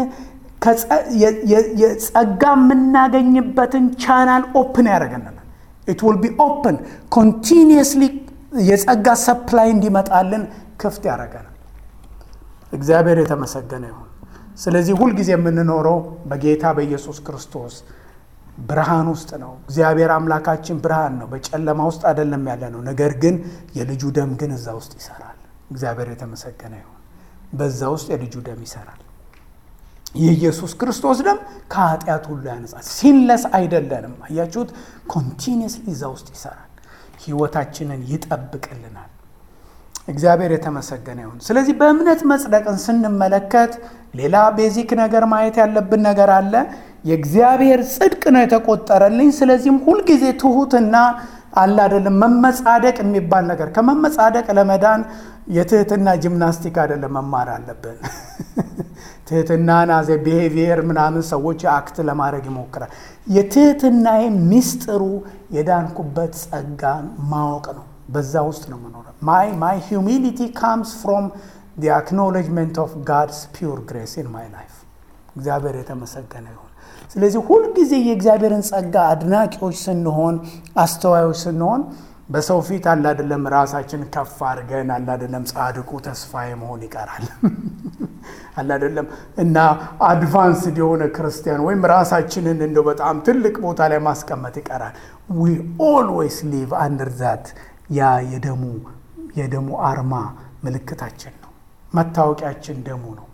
Speaker 1: የጸጋ የምናገኝበትን ቻናል ኦፕን ያደርገናል። ኢት ዊል ቢ ኦፕን ኮንቲኒየስሊ የጸጋ ሰፕላይ እንዲመጣልን ክፍት ያደርገናል። እግዚአብሔር የተመሰገነ ይሁን። ስለዚህ ሁልጊዜ የምንኖረው በጌታ በኢየሱስ ክርስቶስ ብርሃን ውስጥ ነው። እግዚአብሔር አምላካችን ብርሃን ነው፣ በጨለማ ውስጥ አይደለም ያለ ነው። ነገር ግን የልጁ ደም ግን እዛ ውስጥ ይሰራል። እግዚአብሔር የተመሰገነ ይሁን። በዛ ውስጥ የልጁ ደም ይሰራል። የኢየሱስ ክርስቶስ ደም ከኃጢአት ሁሉ ያነጻል። ሲንለስ አይደለንም። አያችሁት? ኮንቲኒየስሊ እዛ ውስጥ ይሰራል። ህይወታችንን ይጠብቅልናል። እግዚአብሔር የተመሰገነ ይሁን። ስለዚህ በእምነት መጽደቅን ስንመለከት ሌላ ቤዚክ ነገር ማየት ያለብን ነገር አለ። የእግዚአብሔር ጽድቅ ነው የተቆጠረልኝ። ስለዚህም ሁልጊዜ ትሁትና አለ አይደለም መመጻደቅ የሚባል ነገር ከመመጻደቅ ለመዳን የትህትና ጂምናስቲክ አይደለም መማር አለብን። ትህትናን አዘ ቢሄቪየር ምናምን ሰዎች አክት ለማድረግ ይሞክራል። የትህትናዬ ሚስጥሩ የዳንኩበት ጸጋን ማወቅ ነው። በዛ ውስጥ ነው የምኖረው። ማይ ማይ ሂዩሚሊቲ ካምስ ፍሮም ዲ አክኖሌጅመንት ኦፍ ጋድስ ፒውር ግሬስ ኢን ማይ ላይፍ። እግዚአብሔር የተመሰገነ ይሁን። ስለዚህ ሁልጊዜ የእግዚአብሔርን ጸጋ አድናቂዎች ስንሆን፣ አስተዋዮች ስንሆን በሰው ፊት አላደለም ራሳችን ከፍ አድርገን አላደለም ጻድቁ ተስፋዬ መሆን ይቀራል አላደለም እና አድቫንስድ የሆነ ክርስቲያን ወይም ራሳችንን እንደው በጣም ትልቅ ቦታ ላይ ማስቀመጥ ይቀራል። ዊ ኦልዌይስ ሊቭ አንደር ዛት ያ የደሙ የደሙ አርማ ምልክታችን ነው። መታወቂያችን ደሙ ነው።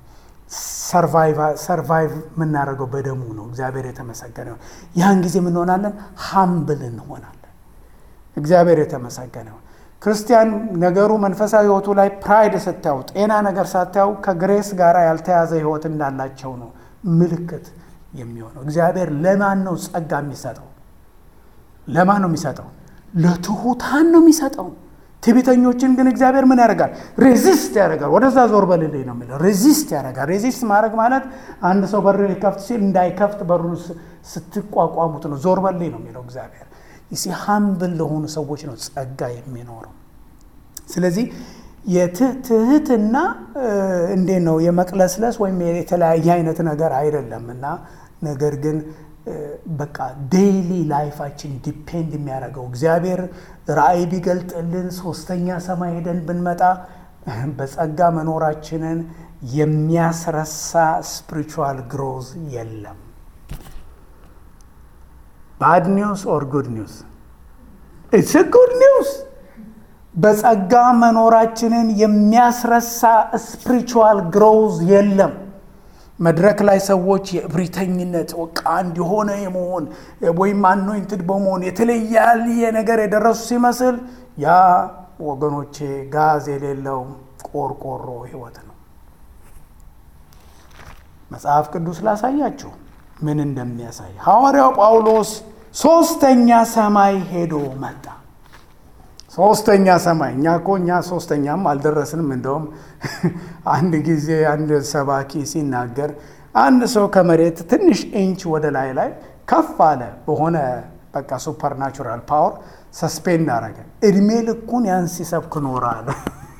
Speaker 1: ሰርቫይቭ የምናደርገው በደሙ ነው። እግዚአብሔር የተመሰገነ ይሁን። ያን ጊዜ ምን እንሆናለን? ሀምብል እንሆናለን። እግዚአብሔር የተመሰገነ ይሁን። ክርስቲያን ነገሩ መንፈሳዊ ሕይወቱ ላይ ፕራይድ ስታዩ፣ ጤና ነገር ሳታዩ ከግሬስ ጋር ያልተያዘ ሕይወት እንዳላቸው ነው ምልክት የሚሆነው። እግዚአብሔር ለማን ነው ጸጋ የሚሰጠው? ለማን ነው የሚሰጠው? ለትሑታን ነው የሚሰጠው። ትዕቢተኞችን ግን እግዚአብሔር ምን ያደርጋል? ሬዚስት ያደርጋል። ወደዛ ዞር በልልኝ ነው የሚለው። ሬዚስት ያደርጋል። ሬዚስት ማድረግ ማለት አንድ ሰው በር ሊከፍት ሲል እንዳይከፍት በሩን ስትቋቋሙት ነው። ዞር በልኝ ነው የሚለው እግዚአብሔር። ይሲ ሀምብል ለሆኑ ሰዎች ነው ጸጋ የሚኖረው። ስለዚህ የትህትና እንዴት ነው የመቅለስለስ ወይም የተለያየ አይነት ነገር አይደለም እና ነገር ግን በቃ ዴይሊ ላይፋችን ዲፔንድ የሚያደርገው እግዚአብሔር ራእይ ቢገልጥልን ሶስተኛ ሰማይ ሄደን ብንመጣ በጸጋ መኖራችንን የሚያስረሳ ስፒሪቹዋል ግሮዝ የለም። ባድ ኒውስ ኦር ጉድ ኒውስ? ኢትስ ጉድ ኒውስ። በጸጋ መኖራችንን የሚያስረሳ ስፒሪቹዋል ግሮዝ የለም። መድረክ ላይ ሰዎች የእብሪተኝነት በቃ እንዲሆነ የመሆን ወይም አኖይንትድ በመሆን የተለያየ ነገር የደረሱ ሲመስል ያ ወገኖቼ ጋዝ የሌለው ቆርቆሮ ሕይወት ነው። መጽሐፍ ቅዱስ ላሳያችሁ ምን እንደሚያሳይ። ሐዋርያው ጳውሎስ ሶስተኛ ሰማይ ሄዶ መጣ። ሶስተኛ ሰማይ እኛ እኮ እኛ ሶስተኛም አልደረስንም። እንደውም አንድ ጊዜ አንድ ሰባኪ ሲናገር አንድ ሰው ከመሬት ትንሽ ኢንች ወደ ላይ ላይ ከፍ አለ በሆነ በቃ ሱፐርናቹራል ፓወር ሰስፔንድ አረገ። እድሜ ልኩን ያን ሲሰብክ ኖረ አለ።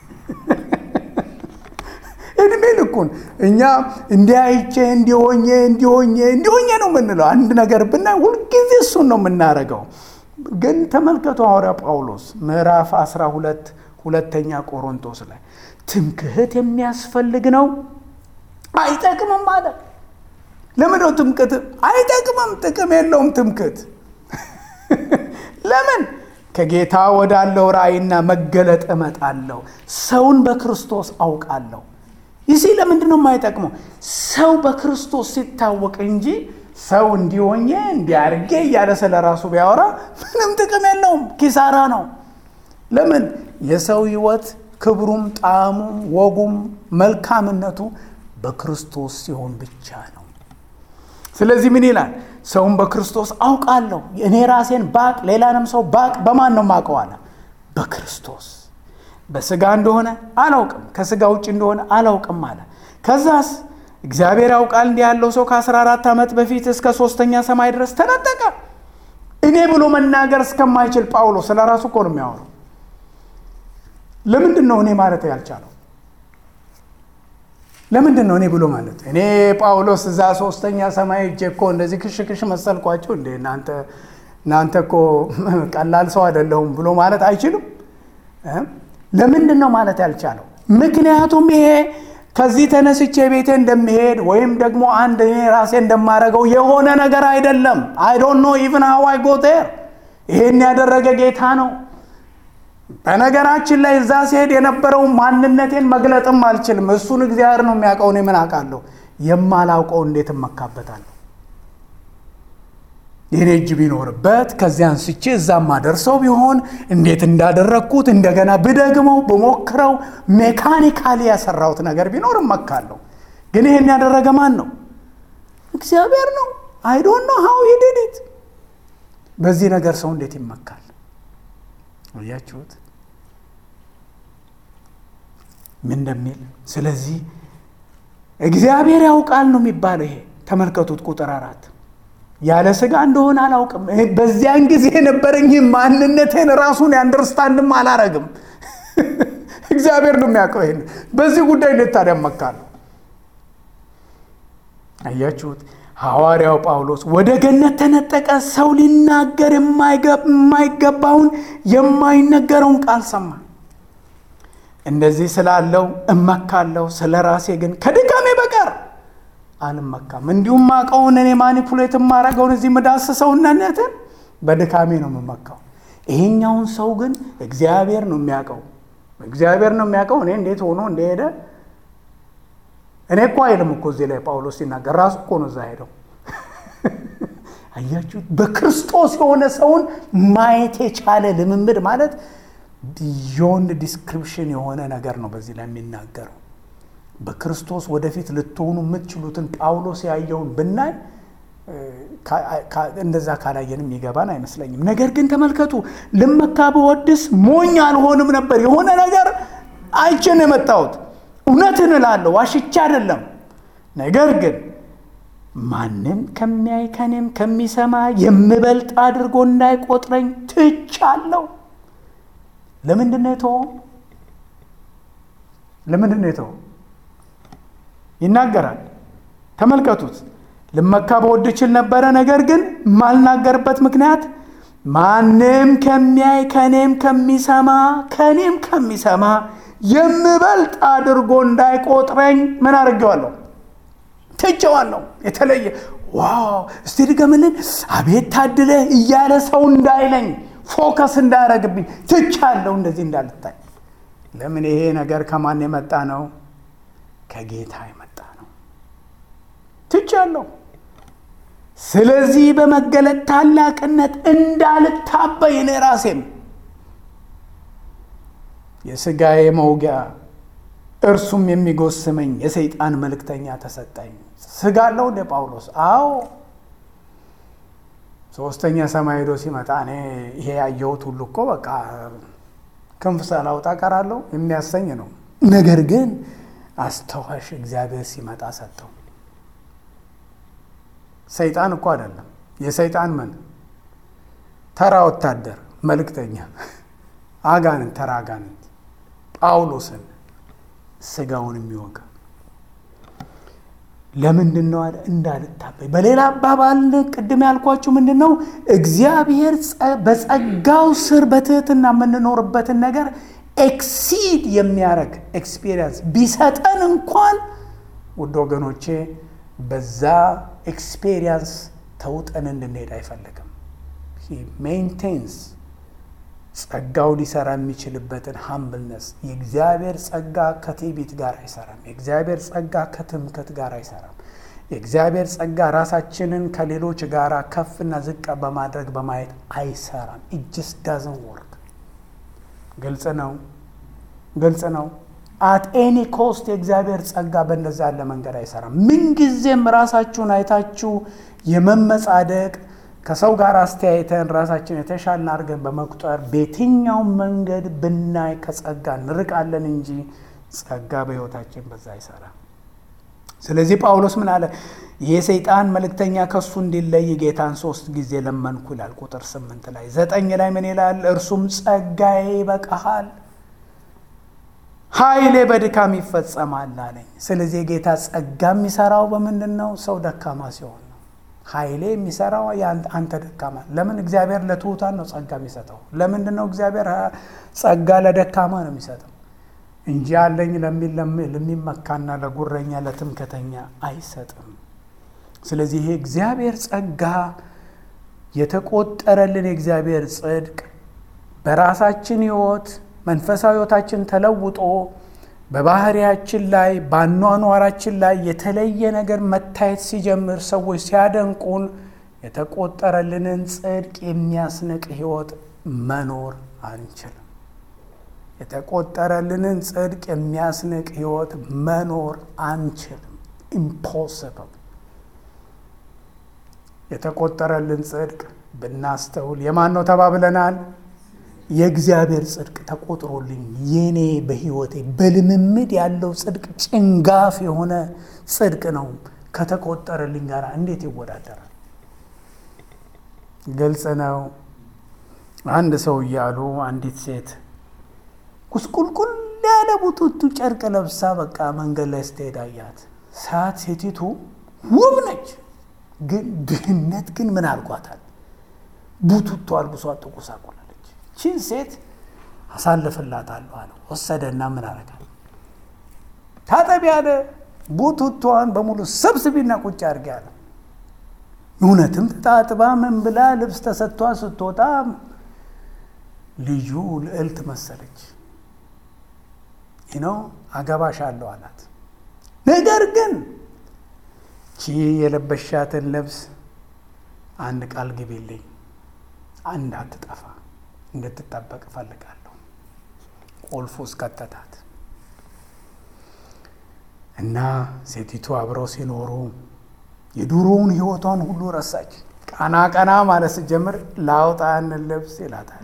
Speaker 1: እድሜ ልኩን እኛ እንዲያይቼ እንዲሆኜ እንዲሆኜ እንዲሆኜ ነው የምንለው። አንድ ነገር ብናይ ሁልጊዜ እሱን ነው የምናደርገው። ግን ተመልከቱ ሐዋርያ ጳውሎስ ምዕራፍ 12 ሁለተኛ ቆሮንቶስ ላይ ትምክህት የሚያስፈልግ ነው አይጠቅምም አለ። ለምንድነው ትምክህት አይጠቅምም? ጥቅም የለውም ትምክህት። ለምን? ከጌታ ወዳለው ራእይና መገለጥ እመጣለሁ፣ ሰውን በክርስቶስ አውቃለሁ። ይህ ለምንድን ነው የማይጠቅመው? ሰው በክርስቶስ ሲታወቅ እንጂ ሰው እንዲሆኜ እንዲያርጌ እያለ ስለ ራሱ ቢያወራ ምንም ጥቅም የለውም፣ ኪሳራ ነው። ለምን? የሰው ሕይወት ክብሩም፣ ጣዕሙም፣ ወጉም መልካምነቱ በክርስቶስ ሲሆን ብቻ ነው። ስለዚህ ምን ይላል? ሰውን በክርስቶስ አውቃለሁ። እኔ ራሴን ባቅ፣ ሌላንም ሰው ባቅ በማን ነው የማውቀው አለ? በክርስቶስ። በስጋ እንደሆነ አላውቅም፣ ከስጋ ውጭ እንደሆነ አላውቅም አለ። ከዛስ እግዚአብሔር ያውቃል እንዲህ ያለው ሰው ከ14 ዓመት በፊት እስከ ሶስተኛ ሰማይ ድረስ ተነጠቀ። እኔ ብሎ መናገር እስከማይችል ጳውሎስ ስለ ራሱ እኮ ነው የሚያወራው። ለምንድን ነው እኔ ማለት ያልቻለው? ለምንድን ነው እኔ ብሎ ማለት? እኔ ጳውሎስ እዛ ሶስተኛ ሰማይ እጄ እኮ እንደዚህ ክሽ ክሽ መሰልኳቸው እንዴ እናንተ እናንተ እኮ ቀላል ሰው አይደለሁም ብሎ ማለት አይችልም። ለምንድን ነው ማለት ያልቻለው? ምክንያቱም ይሄ ከዚህ ተነስቼ ቤቴ እንደሚሄድ ወይም ደግሞ አንድ እኔ ራሴ እንደማደርገው የሆነ ነገር አይደለም። አይ ዶንት ኖ ኢቭን ሃው አይ ጎ ዜር። ይሄን ያደረገ ጌታ ነው። በነገራችን ላይ እዛ ሲሄድ የነበረው ማንነቴን መግለጥም አልችልም። እሱን እግዚአብሔር ነው የሚያውቀው። እኔ ምን አውቃለሁ? የማላውቀው እንዴት እመካበታለሁ? የኔ እጅ ቢኖርበት ከዚያ አንስቼ እዛ ማደርሰው ቢሆን እንዴት እንዳደረግኩት እንደገና ብደግመው ብሞክረው ሜካኒካሊ ያሰራሁት ነገር ቢኖር እመካለሁ። ግን ይሄን ያደረገ ማን ነው? እግዚአብሔር ነው። አይ ዶንት ኖ ሃው ሂ ዲድ ኢት። በዚህ ነገር ሰው እንዴት ይመካል? እያችሁት ምን እንደሚል። ስለዚህ እግዚአብሔር ያውቃል ነው የሚባለው። ይሄ ተመልከቱት ቁጥር አራት ያለ ስጋ እንደሆነ አላውቅም። በዚያን ጊዜ የነበረኝ ማንነቴን ራሱን አንደርስታንድም አላረግም። እግዚአብሔር ነው የሚያውቀው። ይሄን በዚህ ጉዳይ እንዴት ታዲያ እመካለሁ? አያችሁት? ሐዋርያው ጳውሎስ ወደ ገነት ተነጠቀ፣ ሰው ሊናገር የማይገባውን የማይነገረውን ቃል ሰማ። እንደዚህ ስላለው እመካለሁ፣ ስለ ራሴ ግን ከድካሜ በቀር አልመካም። እንዲሁም ማቀውን እኔ ማኒፑሌት የማረገውን እዚህ ምዳስሰው እነነትን በድካሜ ነው የምመካው። ይሄኛውን ሰው ግን እግዚአብሔር ነው የሚያውቀው፣ እግዚአብሔር ነው የሚያውቀው እኔ እንዴት ሆኖ እንደሄደ እኔ እኮ አይልም እኮ እዚህ ላይ ጳውሎስ ሲናገር ራሱ እኮ ነው እዛ ሄደው። አያችሁ፣ በክርስቶስ የሆነ ሰውን ማየት የቻለ ልምምድ ማለት ቢዮንድ ዲስክሪፕሽን የሆነ ነገር ነው በዚህ ላይ የሚናገረው። በክርስቶስ ወደፊት ልትሆኑ የምትችሉትን ጳውሎስ ያየውን ብናይ እንደዛ ካላየንም ይገባን አይመስለኝም። ነገር ግን ተመልከቱ፣ ልመካ ብወድስ ሞኝ አልሆንም ነበር። የሆነ ነገር አይቼ ነው የመጣሁት። እውነትን እላለሁ፣ ዋሽቻ አይደለም። ነገር ግን ማንም ከሚያይ ከኔም ከሚሰማ የምበልጥ አድርጎ እንዳይቆጥረኝ ትቻለሁ። ለምንድን ነው የተወው? ለምንድን ነው የተወው? ይናገራል። ተመልከቱት። ልመካ በወድ እችል ነበረ፣ ነገር ግን ማልናገርበት ምክንያት ማንም ከሚያይ ከኔም ከሚሰማ ከኔም ከሚሰማ የምበልጥ አድርጎ እንዳይቆጥረኝ ምን አድርጌዋለሁ? ትቼዋለሁ። የተለየ ዋው እስቲ ድገምልን፣ አቤት ታድለ እያለ ሰው እንዳይለኝ ፎከስ እንዳያረግብኝ ትቻለሁ። እንደዚህ እንዳልታይ። ለምን? ይሄ ነገር ከማን የመጣ ነው? ከጌታ የመጣ ነው። ትቻለሁ። ስለዚህ በመገለጥ ታላቅነት እንዳልታበይ እኔ ራሴም የሥጋዬ መውጊያ እርሱም የሚጎስመኝ የሰይጣን መልእክተኛ ተሰጠኝ። ሥጋ አለው እንደ ጳውሎስ? አዎ። ሶስተኛ ሰማይ ሄዶ ሲመጣ እኔ ይሄ ያየሁት ሁሉ እኮ በቃ ክንፍ ሳላውጣ ቀራለሁ የሚያሰኝ ነው። ነገር ግን አስተዋሽ እግዚአብሔር ሲመጣ ሰጠው። ሰይጣን እኮ አይደለም። የሰይጣን ምን ተራ ወታደር መልእክተኛ አጋንንት፣ ተራ አጋንንት ጳውሎስን ስጋውን የሚወጋ ለምንድን ነው አለ እንዳልታበይ። በሌላ አባባል ቅድም ያልኳችሁ ምንድን ነው እግዚአብሔር በጸጋው ስር በትህትና የምንኖርበትን ነገር ኤክሲድ የሚያደርግ ኤክስፒሪየንስ ቢሰጠን እንኳን ውድ ወገኖቼ በዛ ኤክስፔሪየንስ ተውጠን እንድንሄድ አይፈልግም። ሜንቴንስ ጸጋው ሊሰራ የሚችልበትን ሀምብልነስ። የእግዚአብሔር ጸጋ ከትዕቢት ጋር አይሰራም። የእግዚአብሔር ጸጋ ከትምክህት ጋር አይሰራም። የእግዚአብሔር ጸጋ ራሳችንን ከሌሎች ጋር ከፍና ዝቅ በማድረግ በማየት አይሰራም። ኢጅስ ዳዝን ወርክ። ግልጽ ነው፣ ግልጽ ነው። አት ኤኒ ኮስት የእግዚአብሔር ጸጋ በእንደዛ ያለ መንገድ አይሰራም። ምንጊዜም ራሳችሁን አይታችሁ የመመጻደቅ ከሰው ጋር አስተያየተን ራሳችን የተሻልን አድርገን በመቁጠር በየትኛውም መንገድ ብናይ ከጸጋ እንርቃለን እንጂ ጸጋ በሕይወታችን በዛ አይሰራም። ስለዚህ ጳውሎስ ምን አለ? የሰይጣን መልእክተኛ ከእሱ እንዲለይ ጌታን ሶስት ጊዜ ለመንኩ ይላል። ቁጥር ስምንት ላይ ዘጠኝ ላይ ምን ይላል? እርሱም ጸጋዬ ይበቃሃል ኃይሌ በድካም ይፈጸማል አለኝ። ስለዚህ የጌታ ጸጋ የሚሰራው በምንድን ነው? ሰው ደካማ ሲሆን ነው። ኃይሌ የሚሰራው አንተ ደካማ። ለምን? እግዚአብሔር ለትሑታን ነው ጸጋ የሚሰጠው። ለምንድን ነው እግዚአብሔር ጸጋ ለደካማ ነው የሚሰጠው እንጂ አለኝ ለሚል ለሚመካና ለጉረኛ ለትምክህተኛ አይሰጥም። ስለዚህ ይሄ እግዚአብሔር ጸጋ የተቆጠረልን የእግዚአብሔር ጽድቅ በራሳችን ሕይወት መንፈሳዊ ሕይወታችን ተለውጦ በባህሪያችን ላይ በአኗኗራችን ላይ የተለየ ነገር መታየት ሲጀምር ሰዎች ሲያደንቁን የተቆጠረልንን ጽድቅ የሚያስንቅ ሕይወት መኖር አንችልም። የተቆጠረልንን ጽድቅ የሚያስንቅ ሕይወት መኖር አንችልም። ኢምፖስብል። የተቆጠረልን ጽድቅ ብናስተውል የማን ነው ተባብለናል? የእግዚአብሔር ጽድቅ ተቆጥሮልኝ የኔ በሕይወቴ በልምምድ ያለው ጽድቅ ጭንጋፍ የሆነ ጽድቅ ነው። ከተቆጠረልኝ ጋር እንዴት ይወዳደራል? ግልጽ ነው። አንድ ሰው እያሉ አንዲት ሴት ቁስቁልቁል ያለ ቡቱቱ ጨርቅ ለብሳ በቃ መንገድ ላይ ስትሄድ አያት። ሰዓት ሴቲቱ ውብ ነች፣ ግን ድህነት ግን ምን አልጓታል? ቡቱቶ አልብሷት ጥቁሳቁላለች። ቺን ሴት አሳልፍላታለሁ አለ። ወሰደና ምን አረጋል? ታጠቢ አለ። ቡቱቷን በሙሉ ሰብስቢና ቁጭ አድርጌ አለ። እውነትም ተጣጥባ ምን ብላ ልብስ ተሰጥቷ ስትወጣ ልዩ ልዕልት መሰለች። ነው አገባሽ አለው አላት። ነገር ግን ቺ የለበሻትን ልብስ አንድ ቃል ግቢልኝ፣ አንድ አትጠፋ እንድትጠበቅ እፈልጋለሁ። ቁልፉ እስከተታት እና ሴቲቱ አብረው ሲኖሩ የድሮውን ሕይወቷን ሁሉ ረሳች። ቀና ቀና ማለት ስትጀምር ላውጣ ያንን ልብስ ይላታል።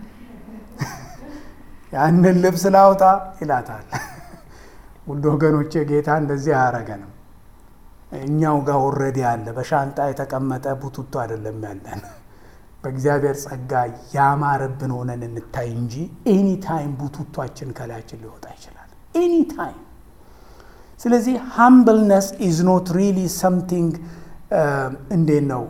Speaker 1: ያንን ልብስ ላውጣ ይላታል። ውድ ወገኖቼ ጌታ እንደዚህ አያረገንም። እኛው ጋር ወረድ ያለ በሻንጣ የተቀመጠ ቡቱቶ አይደለም ያለን። በእግዚአብሔር ጸጋ ያማረብን ሆነን እንታይ እንጂ ኤኒ ታይም ቡቱቷችን ከላያችን ሊወጣ ይችላል። ኤኒ ታይም። ስለዚህ ሃምብልነስ ኢዝ ኖት ሪሊ ሰምቲንግ እንዴት ነው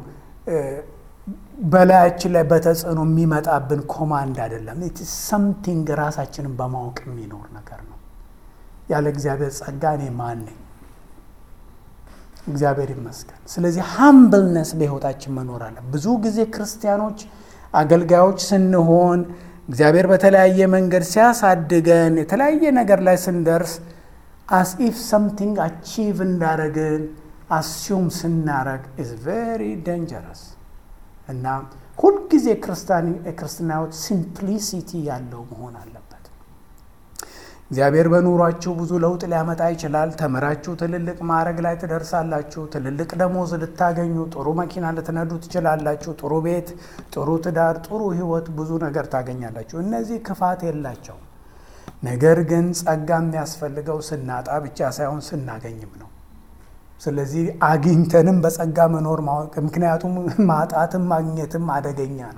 Speaker 1: በላያችን ላይ በተጽዕኖ የሚመጣብን ኮማንድ አይደለም። ሰምቲንግ ራሳችንን በማወቅ የሚኖር ነገር ነው። ያለ እግዚአብሔር ጸጋ እኔ ማን ነኝ? እግዚአብሔር ይመስገን። ስለዚህ ሃምብልነስ በሕይወታችን መኖር አለ። ብዙ ጊዜ ክርስቲያኖች አገልጋዮች ስንሆን እግዚአብሔር በተለያየ መንገድ ሲያሳድገን የተለያየ ነገር ላይ ስንደርስ አስ ኢፍ ሰምቲንግ አቺቭ እንዳረግን አስዩም ስናረግ ኢዝ ቬሪ ደንጀረስ እና ሁልጊዜ ክርስትና ሕይወት ሲምፕሊሲቲ ያለው መሆን አለበት። እግዚአብሔር በኑሯችሁ ብዙ ለውጥ ሊያመጣ ይችላል። ተምራችሁ ትልልቅ ማዕረግ ላይ ትደርሳላችሁ። ትልልቅ ደሞዝ ልታገኙ፣ ጥሩ መኪና ልትነዱ ትችላላችሁ። ጥሩ ቤት፣ ጥሩ ትዳር፣ ጥሩ ሕይወት፣ ብዙ ነገር ታገኛላችሁ። እነዚህ ክፋት የላቸው። ነገር ግን ጸጋ የሚያስፈልገው ስናጣ ብቻ ሳይሆን ስናገኝም ነው። ስለዚህ አግኝተንም በጸጋ መኖር ማወቅ፣ ምክንያቱም ማጣትም ማግኘትም አደገኛ ነው።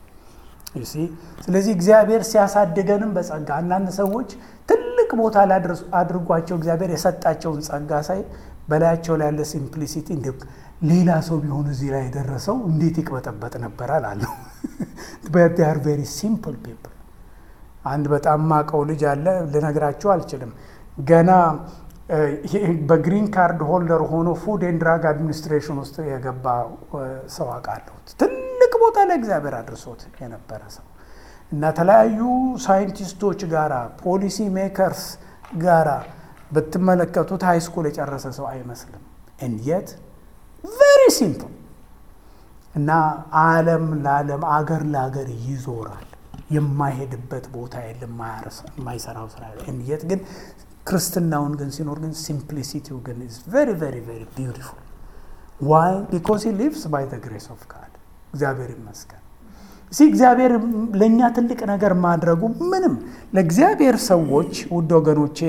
Speaker 1: ስለዚህ እግዚአብሔር ሲያሳድገንም በጸጋ አንዳንድ ሰዎች ትልቅ ቦታ ላይ አድርጓቸው እግዚአብሔር የሰጣቸውን ጸጋ ሳይ በላያቸው ላይ ያለ ሲምፕሊሲቲ እንዲ ሌላ ሰው ቢሆን እዚህ ላይ የደረሰው እንዴት ይቅበጠበጥ ነበር አላለሁ። ር ቬሪ ሲምፕል ፒፕል። አንድ በጣም ማቀው ልጅ አለ ልነግራቸው አልችልም ገና በግሪን ካርድ ሆልደር ሆኖ ፉድ ኤንድ ድራግ አድሚኒስትሬሽን ውስጥ የገባ ሰው አውቃለሁ። ትልቅ ቦታ ላይ እግዚአብሔር አድርሶት የነበረ ሰው እና ተለያዩ ሳይንቲስቶች ጋራ ፖሊሲ ሜከርስ ጋራ ብትመለከቱት ሃይ ስኩል የጨረሰ ሰው አይመስልም። እንየት ቬሪ ሲምፕል እና ዓለም ለዓለም አገር ለአገር ይዞራል። የማይሄድበት ቦታ የለም፣ የማይሰራው ስራ እንየት ግን ክርስትናውን ግን ሲኖር ግን ሲምፕሊሲቲው ግን ኢዝ ቬሪ ቬሪ ቬሪ ቢዩቲፉል ዋይ ቢኮዝ ሂ ሊቭስ ባይ ዘ ግሬስ ኦፍ ጋድ እግዚአብሔር ይመስገን። እዚህ እግዚአብሔር ለእኛ ትልቅ ነገር ማድረጉ ምንም ለእግዚአብሔር ሰዎች ውድ ወገኖቼ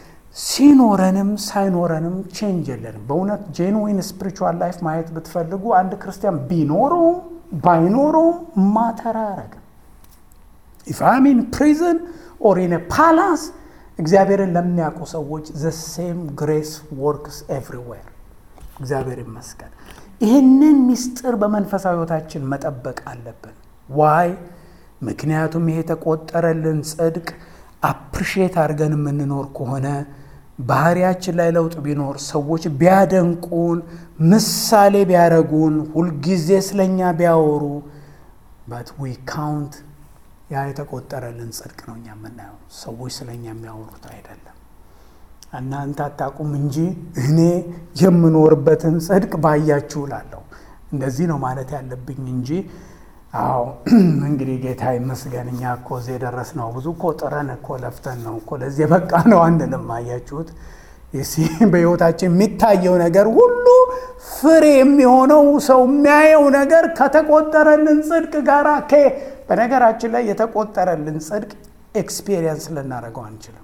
Speaker 1: ሲኖረንም ሳይኖረንም ቼንጅ የለንም። በእውነት ጄንዊን ስፒሪቹዋል ላይፍ ማየት ብትፈልጉ አንድ ክርስቲያን ቢኖረውም ባይኖረውም ማተር አያረግም። ኢፍ አም ኢን ፕሪዝን ኦር ኢን ፓላስ እግዚአብሔርን ለሚያውቁ ሰዎች ዘ ሴም ግሬስ ወርክስ ኤቭሪዌር። እግዚአብሔር ይመስገን። ይህንን ምስጢር በመንፈሳዊ ሕይወታችን መጠበቅ አለብን። ዋይ? ምክንያቱም ይሄ የተቆጠረልን ጽድቅ አፕሪሼት አድርገን የምንኖር ከሆነ ባህሪያችን ላይ ለውጥ ቢኖር ሰዎች ቢያደንቁን፣ ምሳሌ ቢያደርጉን፣ ሁልጊዜ ስለኛ ቢያወሩ በት ዊ ካውንት ያ የተቆጠረልን ጽድቅ ነው እኛ የምናየው። ሰዎች ስለኛ የሚያወሩት አይደለም። እናንተ አታውቁም እንጂ እኔ የምኖርበትን ጽድቅ ባያችሁ እላለሁ። እንደዚህ ነው ማለት ያለብኝ እንጂ አዎ እንግዲህ ጌታ ይመስገን እኛ እኮ እዚህ የደረስነው ብዙ እኮ ጥረን እኮ ለፍተን ነው እኮ ለዚህ የበቃ ነው አንልም። አያችሁት? በሕይወታችን የሚታየው ነገር ሁሉ ፍሬ የሚሆነው ሰው የሚያየው ነገር ከተቆጠረልን ጽድቅ ጋር በነገራችን ላይ የተቆጠረልን ጽድቅ ኤክስፔሪየንስ ልናደርገው አንችልም።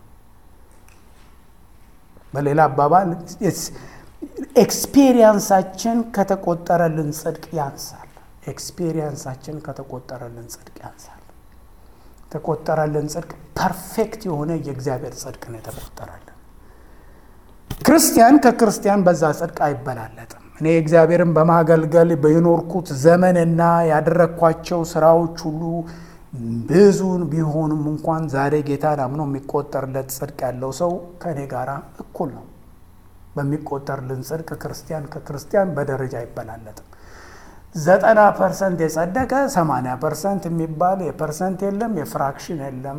Speaker 1: በሌላ አባባል ኤክስፔሪየንሳችን ከተቆጠረልን ጽድቅ ያንሳል። ኤክስፔሪየንሳችን ከተቆጠረልን ጽድቅ ያንሳል። የተቆጠረልን ጽድቅ ፐርፌክት የሆነ የእግዚአብሔር ጽድቅ ነው የተቆጠረልን። ክርስቲያን ከክርስቲያን በዛ ጽድቅ አይበላለጥም። እኔ እግዚአብሔርን በማገልገል በኖርኩት ዘመንና ያደረግኳቸው ስራዎች ሁሉ ብዙን ቢሆኑም እንኳን ዛሬ ጌታን አምኖ የሚቆጠርለት ጽድቅ ያለው ሰው ከእኔ ጋር እኩል ነው። በሚቆጠርልን ጽድቅ ክርስቲያን ከክርስቲያን በደረጃ አይበላለጥም። ዘጠና ፐርሰንት የጸደቀ ሰማንያ ፐርሰንት የሚባል የፐርሰንት የለም፣ የፍራክሽን የለም።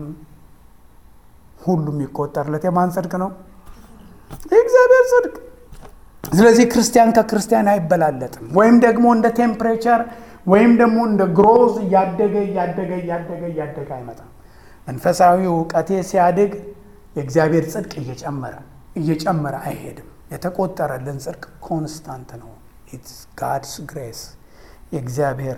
Speaker 1: ሁሉ የሚቆጠርለት የማን ጽድቅ ነው? የእግዚአብሔር ጽድቅ። ስለዚህ ክርስቲያን ከክርስቲያን አይበላለጥም። ወይም ደግሞ እንደ ቴምፕሬቸር ወይም ደግሞ እንደ ግሮዝ እያደገ እያደገ እያደገ እያደገ አይመጣም። መንፈሳዊ እውቀቴ ሲያድግ የእግዚአብሔር ጽድቅ እየጨመረ እየጨመረ አይሄድም። የተቆጠረልን ጽድቅ ኮንስታንት ነው። ኢትስ ጋድስ ግሬስ የእግዚአብሔር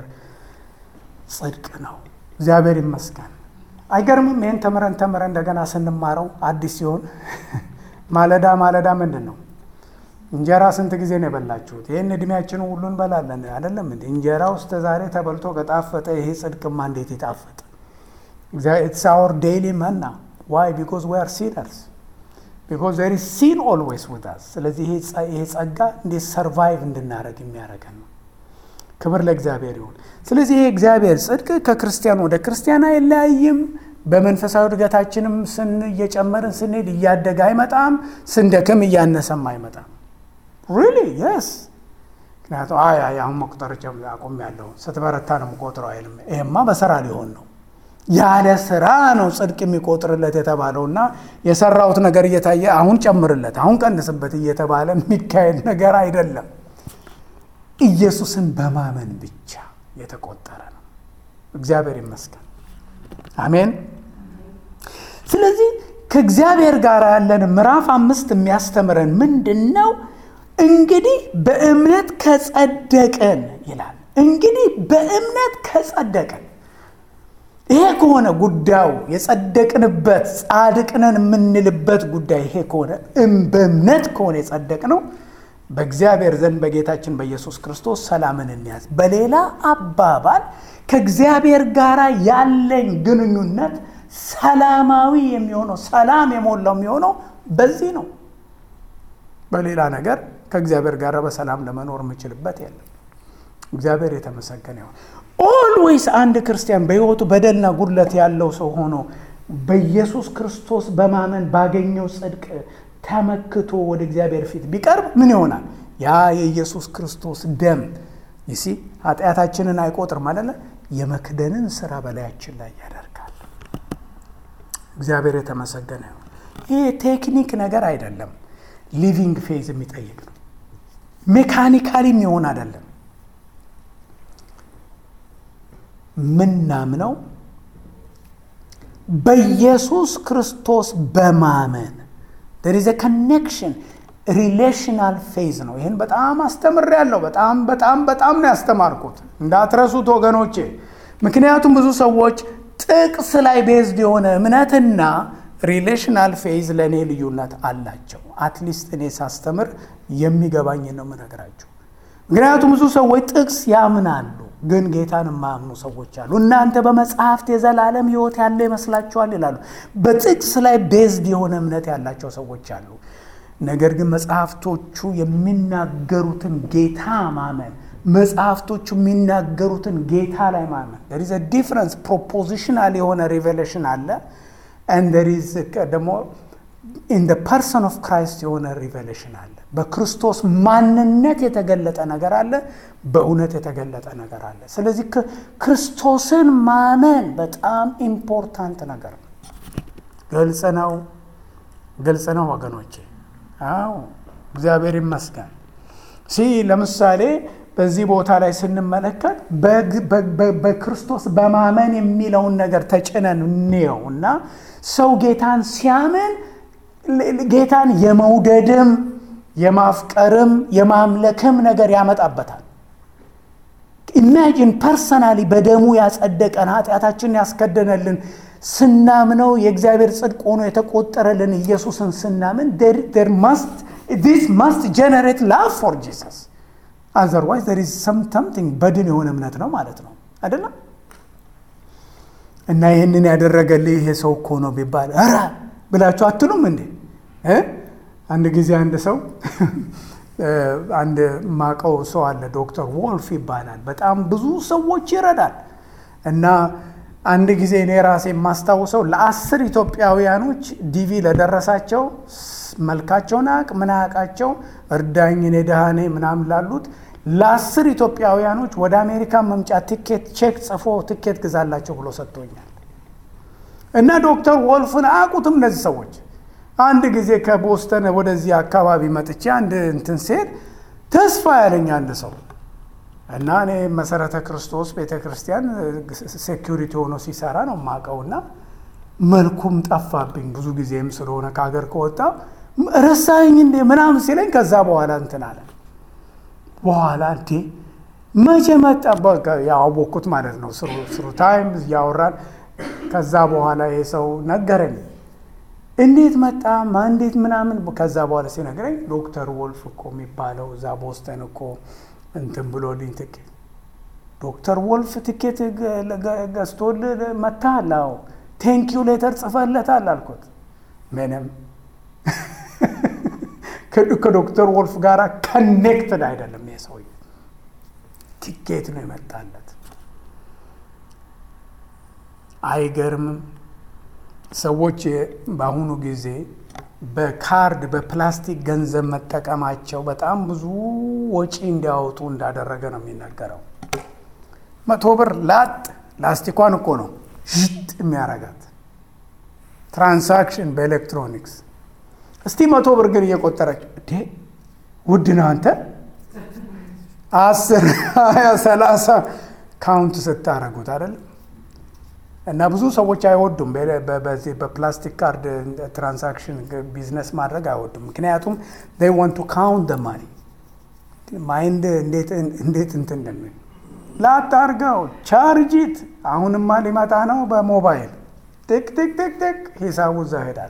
Speaker 1: ጽድቅ ነው። እግዚአብሔር ይመስገን። አይገርምም? ይህን ተምረን ተምረን እንደገና ስንማረው አዲስ ሲሆን ማለዳ ማለዳ ምንድን ነው እንጀራ ስንት ጊዜ ነው የበላችሁት? ይህን እድሜያችንን ሁሉ እንበላለን አይደለም እንዴ? እንጀራ ውስጥ ዛሬ ተበልቶ ከጣፈጠ ይሄ ጽድቅማ እንዴት ይጣፍጥ? ኢትስ አወር ዴይሊ መና ዋይ ቢኮዝ ዊ አር ሲነርስ ቢኮዝ ዜር ኢዝ ሲን ኦልዌይስ ዊዝ አስ። ስለዚህ ይሄ ጸጋ እንዴት ሰርቫይቭ እንድናደረግ የሚያደርገን ነው። ክብር ለእግዚአብሔር ይሁን። ስለዚህ ይሄ እግዚአብሔር ጽድቅ ከክርስቲያን ወደ ክርስቲያን አይለያይም። በመንፈሳዊ እድገታችንም ስን እየጨመርን ስንሄድ እያደገ አይመጣም። ስንደክም እያነሰም አይመጣም። ሪሊ የስ ምክንያቱም አይ አይ አሁን መቁጠር አቁም ያለው ስትበረታ ነው የምቆጥረው አይልም። ይሄማ በስራ ሊሆን ነው ያለ ስራ ነው ጽድቅ የሚቆጥርለት የተባለው እና የሰራሁት ነገር እየታየ አሁን ጨምርለት አሁን ቀንስበት እየተባለ የሚካሄድ ነገር አይደለም። ኢየሱስን በማመን ብቻ የተቆጠረ ነው። እግዚአብሔር ይመስገን። አሜን። ስለዚህ ከእግዚአብሔር ጋር ያለን ምዕራፍ አምስት የሚያስተምረን ምንድን ነው? እንግዲህ በእምነት ከጸደቅን ይላል። እንግዲህ በእምነት ከጸደቅን ይሄ ከሆነ ጉዳዩ የጸደቅንበት ጻድቅነን የምንልበት ጉዳይ ይሄ ከሆነ በእምነት ከሆነ የጸደቅነው በእግዚአብሔር ዘንድ በጌታችን በኢየሱስ ክርስቶስ ሰላምን እንያዝ። በሌላ አባባል ከእግዚአብሔር ጋር ያለኝ ግንኙነት ሰላማዊ የሚሆነው ሰላም የሞላው የሚሆነው በዚህ ነው። በሌላ ነገር ከእግዚአብሔር ጋር በሰላም ለመኖር የምችልበት የለም። እግዚአብሔር የተመሰገነ ይሁን። ኦልዌይስ አንድ ክርስቲያን በሕይወቱ በደልና ጉድለት ያለው ሰው ሆኖ በኢየሱስ ክርስቶስ በማመን ባገኘው ጽድቅ ተመክቶ ወደ እግዚአብሔር ፊት ቢቀርብ ምን ይሆናል? ያ የኢየሱስ ክርስቶስ ደም ይሲ ኃጢአታችንን አይቆጥርም አለ የመክደንን ስራ በላያችን ላይ ያደርጋል። እግዚአብሔር የተመሰገነ ይሁን። ይህ ቴክኒክ ነገር አይደለም፣ ሊቪንግ ፌዝ የሚጠይቅ ነው። ሜካኒካሊ የሚሆን አይደለም። ምናምነው በኢየሱስ ክርስቶስ በማመን there is a connection ሪሌሽናል ፌዝ ነው። ይህን በጣም አስተምሬያለሁ። በጣም በጣም በጣም ነው ያስተማርኩት፣ እንዳትረሱት ወገኖቼ። ምክንያቱም ብዙ ሰዎች ጥቅስ ላይ ቤዝድ የሆነ እምነትና ሪሌሽናል ፌዝ ለእኔ ልዩነት አላቸው። አትሊስት እኔ ሳስተምር የሚገባኝ ነው የምነግራችሁ። ምክንያቱም ብዙ ሰዎች ጥቅስ ያምናሉ፣ ግን ጌታን የማያምኑ ሰዎች አሉ። እናንተ በመጽሐፍት የዘላለም ሕይወት ያለ ይመስላችኋል ይላሉ። በጥቅስ ላይ ቤዝድ የሆነ እምነት ያላቸው ሰዎች አሉ። ነገር ግን መጽሐፍቶቹ የሚናገሩትን ጌታ ማመን መጽሐፍቶቹ የሚናገሩትን ጌታ ላይ ማመን there is a difference ፕሮፖዚሽናል የሆነ ሪቬሌሽን አለ and there is ደግሞ in the person of Christ የሆነ ሪቬሌሽን አለ በክርስቶስ ማንነት የተገለጠ ነገር አለ በእውነት የተገለጠ ነገር አለ ስለዚህ ክርስቶስን ማመን በጣም ኢምፖርታንት ነገር ነው ግልጽ ነው ግልጽ ነው ወገኖቼ አዎ እግዚአብሔር ይመስገን ሲ ለምሳሌ በዚህ ቦታ ላይ ስንመለከት በክርስቶስ በማመን የሚለውን ነገር ተጭነን እንየው እና ሰው ጌታን ሲያምን ጌታን የመውደድም የማፍቀርም የማምለክም ነገር ያመጣበታል። ኢማጂን ፐርሰናሊ በደሙ ያጸደቀን ኃጢአታችንን ያስከደነልን ስናምነው የእግዚአብሔር ጽድቅ ሆኖ የተቆጠረልን ኢየሱስን ስናምን ዲስ ማስት ጀነሬት ላቭ ፎር ጂሰስ አዘርዋይዝ ር ሰምቲንግ በድን የሆነ እምነት ነው ማለት ነው አይደለም። እና ይህንን ያደረገልህ ይሄ ሰው እኮ ነው ቢባል ኧረ ብላችሁ አትሉም እንዴ? አንድ ጊዜ አንድ ሰው አንድ ማቀው ሰው አለ፣ ዶክተር ወልፍ ይባላል። በጣም ብዙ ሰዎች ይረዳል እና አንድ ጊዜ እኔ ራሴ የማስታውሰው ለአስር ኢትዮጵያውያኖች ዲቪ ለደረሳቸው መልካቸውን አያውቅ ምን አያውቃቸው እርዳኝ እኔ ድሃ ነኝ ምናምን ላሉት ለአስር ኢትዮጵያውያኖች ወደ አሜሪካ መምጫ ትኬት ቼክ ጽፎ ትኬት ግዛላቸው ብሎ ሰጥቶኛል። እና ዶክተር ወልፍን አያውቁትም እነዚህ ሰዎች። አንድ ጊዜ ከቦስተን ወደዚህ አካባቢ መጥቼ አንድ እንትን ሴት ተስፋ ያለኝ አንድ ሰው እና እኔ መሰረተ ክርስቶስ ቤተ ክርስቲያን ሴኪሪቲ ሆኖ ሲሰራ ነው የማውቀውና መልኩም ጠፋብኝ ብዙ ጊዜም ስለሆነ ከሀገር ከወጣ ረሳኝ እንዴ ምናምን ሲለኝ ከዛ በኋላ እንትን አለ በኋላ እንዴ መቼ መጣ ያወቅኩት ማለት ነው ስሩ ታይም እያወራን ከዛ በኋላ ይሄ ሰው ነገረኝ እንዴት መጣ እንዴት ምናምን ከዛ በኋላ ሲነግረኝ ዶክተር ወልፍ እኮ የሚባለው እዛ ቦስተን እኮ እንትን ብሎልኝ ትኬት ዶክተር ወልፍ ትኬት ገዝቶል መታል አዎ ቴንኪዩ ሌተር ጽፈለታል አልኩት ምንም ከዶክተር ወልፍ ጋር ከኔክትድ አይደለም ይሄ ሰውዬ ቲኬት ነው የመጣለት አይገርምም ሰዎች በአሁኑ ጊዜ በካርድ በፕላስቲክ ገንዘብ መጠቀማቸው በጣም ብዙ ወጪ እንዲያወጡ እንዳደረገ ነው የሚነገረው መቶ ብር ላጥ ላስቲኳን እኮ ነው ሽጥ የሚያረጋት ትራንሳክሽን በኤሌክትሮኒክስ እስቲ መቶ ብር ግን እየቆጠረች እንዴ ውድ ነው አንተ አስር ሀያ ሰላሳ ካውንት ስታረጉት አይደለም እና ብዙ ሰዎች አይወዱም በዚህ በፕላስቲክ ካርድ ትራንሳክሽን ቢዝነስ ማድረግ አይወዱም ምክንያቱም ይ ወንቱ ካውንት ደ ማኒ ማይንድ እንዴት እንትን እንደሚል ላታርገው ቻርጂት አሁንማ ሊመጣ ነው በሞባይል ቲክ ቲክ ቲክ ቲክ ሂሳቡ እዛ ሄዳል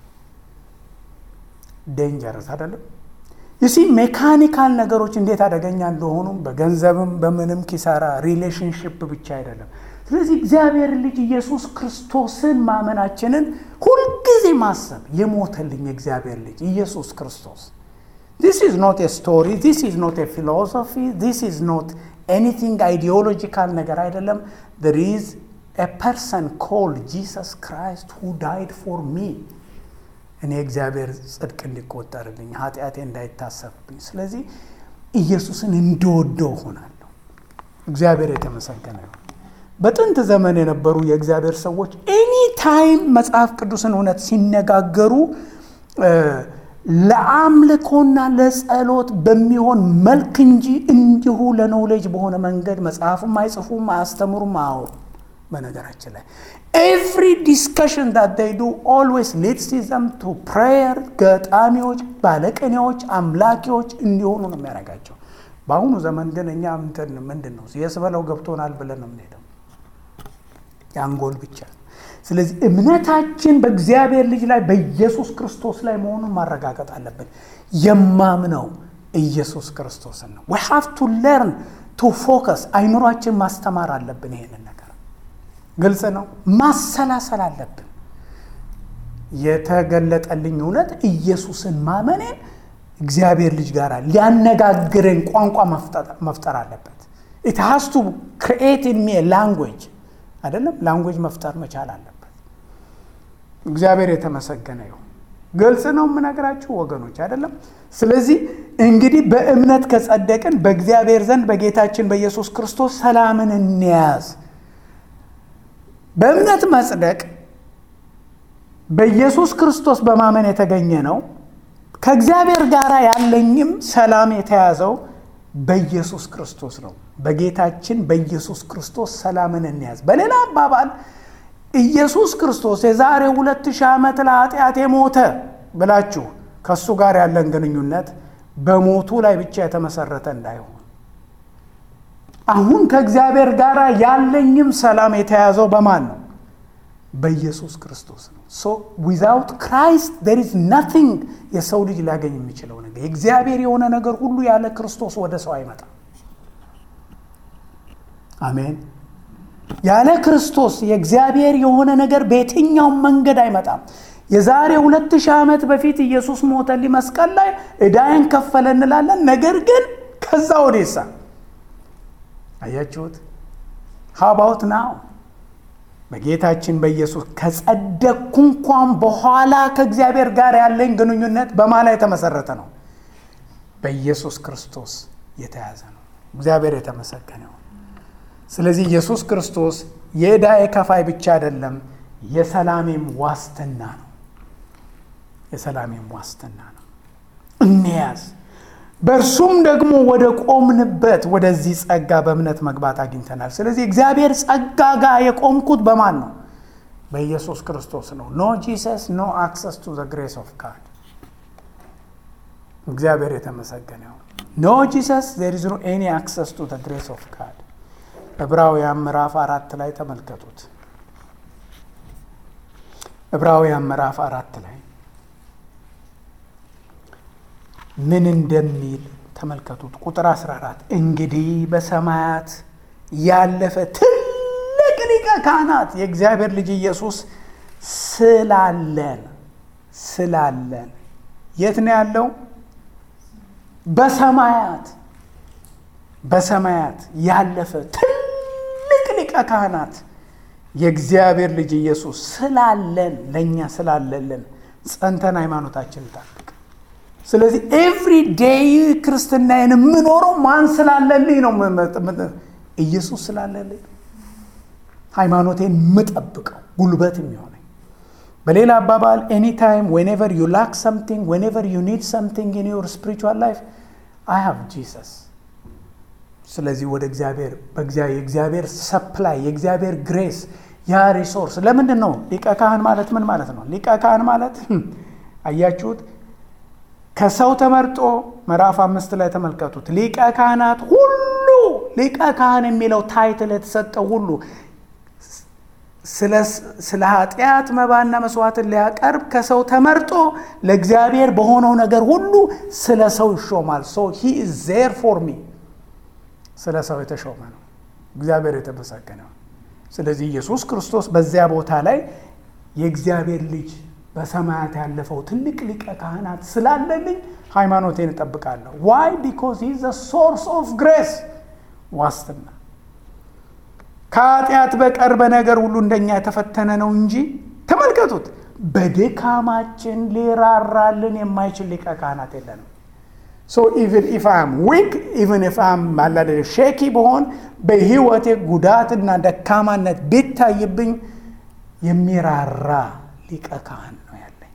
Speaker 1: ዴንጀረስ አይደለም ይሲ ሜካኒካል ነገሮች እንዴት አደገኛ እንደሆኑ በገንዘብም በምንም ኪሳራ ሪሌሽንሽፕ ብቻ አይደለም ስለዚህ እግዚአብሔር ልጅ ኢየሱስ ክርስቶስን ማመናችንን ሁልጊዜ ማሰብ የሞተልኝ የእግዚአብሔር ልጅ ኢየሱስ ክርስቶስ ዲስ ኢዝ ኖት ስቶሪ ዲስ ኢዝ ኖት ፊሎሶፊ ዲስ ኢዝ ኖት ኤኒቲንግ አይዲዮሎጂካል ነገር አይደለም there is a person called Jesus Christ who died for me እኔ እግዚአብሔር ጽድቅ እንዲቆጠርልኝ ኃጢአቴ እንዳይታሰብብኝ ስለዚህ ኢየሱስን እንደወደው ሆናለሁ እግዚአብሔር የተመሰገነ ነው በጥንት ዘመን የነበሩ የእግዚአብሔር ሰዎች ኤኒ ታይም መጽሐፍ ቅዱስን እውነት ሲነጋገሩ ለአምልኮና ለጸሎት በሚሆን መልክ እንጂ እንዲሁ ለኖሌጅ በሆነ መንገድ መጽሐፍም አይጽፉም አያስተምሩም አያወሩም በነገራችን ላይ ኤቭሪ ዲስከሽን ዳት ዴይ ዱ ኦልዌይስ ሊድስ ዘም ቱ ፕሬየር ገጣሚዎች ባለቅኔዎች አምላኪዎች እንዲሆኑ ነው የሚያደርጋቸው በአሁኑ ዘመን ግን እኛ ምንትን ምንድን ነው የስበለው ገብቶናል ብለን ነው የምንሄደው የአንጎል ብቻ ስለዚህ እምነታችን በእግዚአብሔር ልጅ ላይ በኢየሱስ ክርስቶስ ላይ መሆኑን ማረጋገጥ አለብን የማምነው ኢየሱስ ክርስቶስን ነው ዊ ሃቭ ቱ ለርን ቱ ፎከስ አይምሯችን ማስተማር አለብን ይሄንን ነገር ግልጽ ነው ማሰላሰል አለብን የተገለጠልኝ እውነት ኢየሱስን ማመኔን እግዚአብሔር ልጅ ጋር ሊያነጋግረኝ ቋንቋ መፍጠር አለበት ኢት ሃስ ቱ ክሪኤት ኢን ሚ ላንጉዌጅ አይደለም ላንጉዌጅ መፍጠር መቻል አለበት እግዚአብሔር የተመሰገነ ይሁን ግልጽ ነው የምነግራችሁ ወገኖች አይደለም ስለዚህ እንግዲህ በእምነት ከጸደቅን በእግዚአብሔር ዘንድ በጌታችን በኢየሱስ ክርስቶስ ሰላምን እንያዝ በእምነት መጽደቅ በኢየሱስ ክርስቶስ በማመን የተገኘ ነው ከእግዚአብሔር ጋር ያለኝም ሰላም የተያዘው በኢየሱስ ክርስቶስ ነው በጌታችን በኢየሱስ ክርስቶስ ሰላምን እንያዝ በሌላ አባባል ኢየሱስ ክርስቶስ የዛሬ ሁለት ሺህ ዓመት ለኃጢአት የሞተ ብላችሁ ከእሱ ጋር ያለን ግንኙነት በሞቱ ላይ ብቻ የተመሰረተ እንዳይሆን አሁን ከእግዚአብሔር ጋር ያለኝም ሰላም የተያዘው በማን ነው በኢየሱስ ክርስቶስ ነው ሶ ዊዛውት ክራይስት ዴር ኢዝ ናቲንግ የሰው ልጅ ሊያገኝ የሚችለው ነገር የእግዚአብሔር የሆነ ነገር ሁሉ ያለ ክርስቶስ ወደ ሰው አይመጣም አሜን ያለ ክርስቶስ የእግዚአብሔር የሆነ ነገር በየትኛውም መንገድ አይመጣም የዛሬ ሁለት ሺህ ዓመት በፊት ኢየሱስ ሞተልኝ መስቀል ላይ ዕዳዬን ከፈለ እንላለን። ነገር ግን ከዛ ወዴሳ አያችሁት? ሀባውት ናው በጌታችን በኢየሱስ ከጸደቅኩ እንኳን በኋላ ከእግዚአብሔር ጋር ያለኝ ግንኙነት በማ ላይ የተመሰረተ ነው? በኢየሱስ ክርስቶስ የተያዘ ነው። እግዚአብሔር የተመሰገነው። ስለዚህ ኢየሱስ ክርስቶስ የዕዳዬ ከፋይ ብቻ አይደለም፣ የሰላሜም ዋስትና ነው። የሰላሜም ዋስትና ነው። እንያዝ። በእርሱም ደግሞ ወደ ቆምንበት ወደዚህ ጸጋ በእምነት መግባት አግኝተናል። ስለዚህ እግዚአብሔር ጸጋ ጋር የቆምኩት በማን ነው? በኢየሱስ ክርስቶስ ነው። ኖ ጂሰስ ኖ አክሰስ ቱ ዘ ግሬስ ኦፍ ጋድ። እግዚአብሔር የተመሰገነው። ኖ ጂሰስ ዜር ኢዝ ኖ ኤኒ አክሰስ ቱ ዘ ግሬስ ኦፍ ጋድ። ዕብራውያን ምዕራፍ አራት ላይ ተመልከቱት። ዕብራውያን ምዕራፍ አራት ላይ ምን እንደሚል ተመልከቱት። ቁጥር 14 እንግዲህ በሰማያት ያለፈ ትልቅ ሊቀ ካህናት የእግዚአብሔር ልጅ ኢየሱስ ስላለን ስላለን የት ነው ያለው? በሰማያት በሰማያት ያለፈ ትልቅ ሊቀ ካህናት የእግዚአብሔር ልጅ ኢየሱስ ስላለን ለእኛ ስላለልን ጸንተን ሃይማኖታችን ጠብቅ። ስለዚህ ኤቭሪ ዴይ ክርስትናዬን የምኖረው ማን ስላለልኝ ነው? ኢየሱስ ስላለልኝ ሃይማኖቴን የምጠብቀው ጉልበት የሚሆነኝ። በሌላ አባባል ኤኒታይም ዌኔቨር ዩ ላክ ሰምቲንግ ዌኔቨር ዩ ኒድ ሰምቲንግ ኢን ዮር ስፒሪቹዋል ላይፍ አይ ሃቭ ጂሰስ። ስለዚህ ወደ እግዚአብሔር የእግዚአብሔር ሰፕላይ የእግዚአብሔር ግሬስ ያ ሪሶርስ ለምንድን ነው? ሊቀ ካህን ማለት ምን ማለት ነው? ሊቀ ካህን ማለት አያችሁት ከሰው ተመርጦ ምዕራፍ አምስት ላይ ተመልከቱት። ሊቀ ካህናት ሁሉ ሊቀ ካህን የሚለው ታይትል የተሰጠው ሁሉ ስለ ኃጢአት መባና መስዋዕትን ሊያቀርብ ከሰው ተመርጦ ለእግዚአብሔር በሆነው ነገር ሁሉ ስለ ሰው ይሾማል። ሶ ሂ ኢዝ ዜር ፎር ሚ ስለ ሰው የተሾመ ነው። እግዚአብሔር የተመሰገነው። ስለዚህ ኢየሱስ ክርስቶስ በዚያ ቦታ ላይ የእግዚአብሔር ልጅ በሰማያት ያለፈው ትልቅ ሊቀ ካህናት ስላለልኝ ሃይማኖቴን እጠብቃለሁ። ዋይ ቢኮዝ ሂ ዘ ሶርስ ኦፍ ግሬስ ዋስትና ከኃጢአት በቀር በነገር ሁሉ እንደኛ የተፈተነ ነው እንጂ ተመልከቱት፣ በድካማችን ሊራራልን የማይችል ሊቀ ካህናት የለንም። ሶ ኢቨን ኢፍ አም ዊክ ኢቨን ኢፍ አም ማላደ ሼኪ በሆን በህይወቴ ጉዳትና ደካማነት ቢታይብኝ የሚራራ ሊቀ ካህን ነው ያለኝ።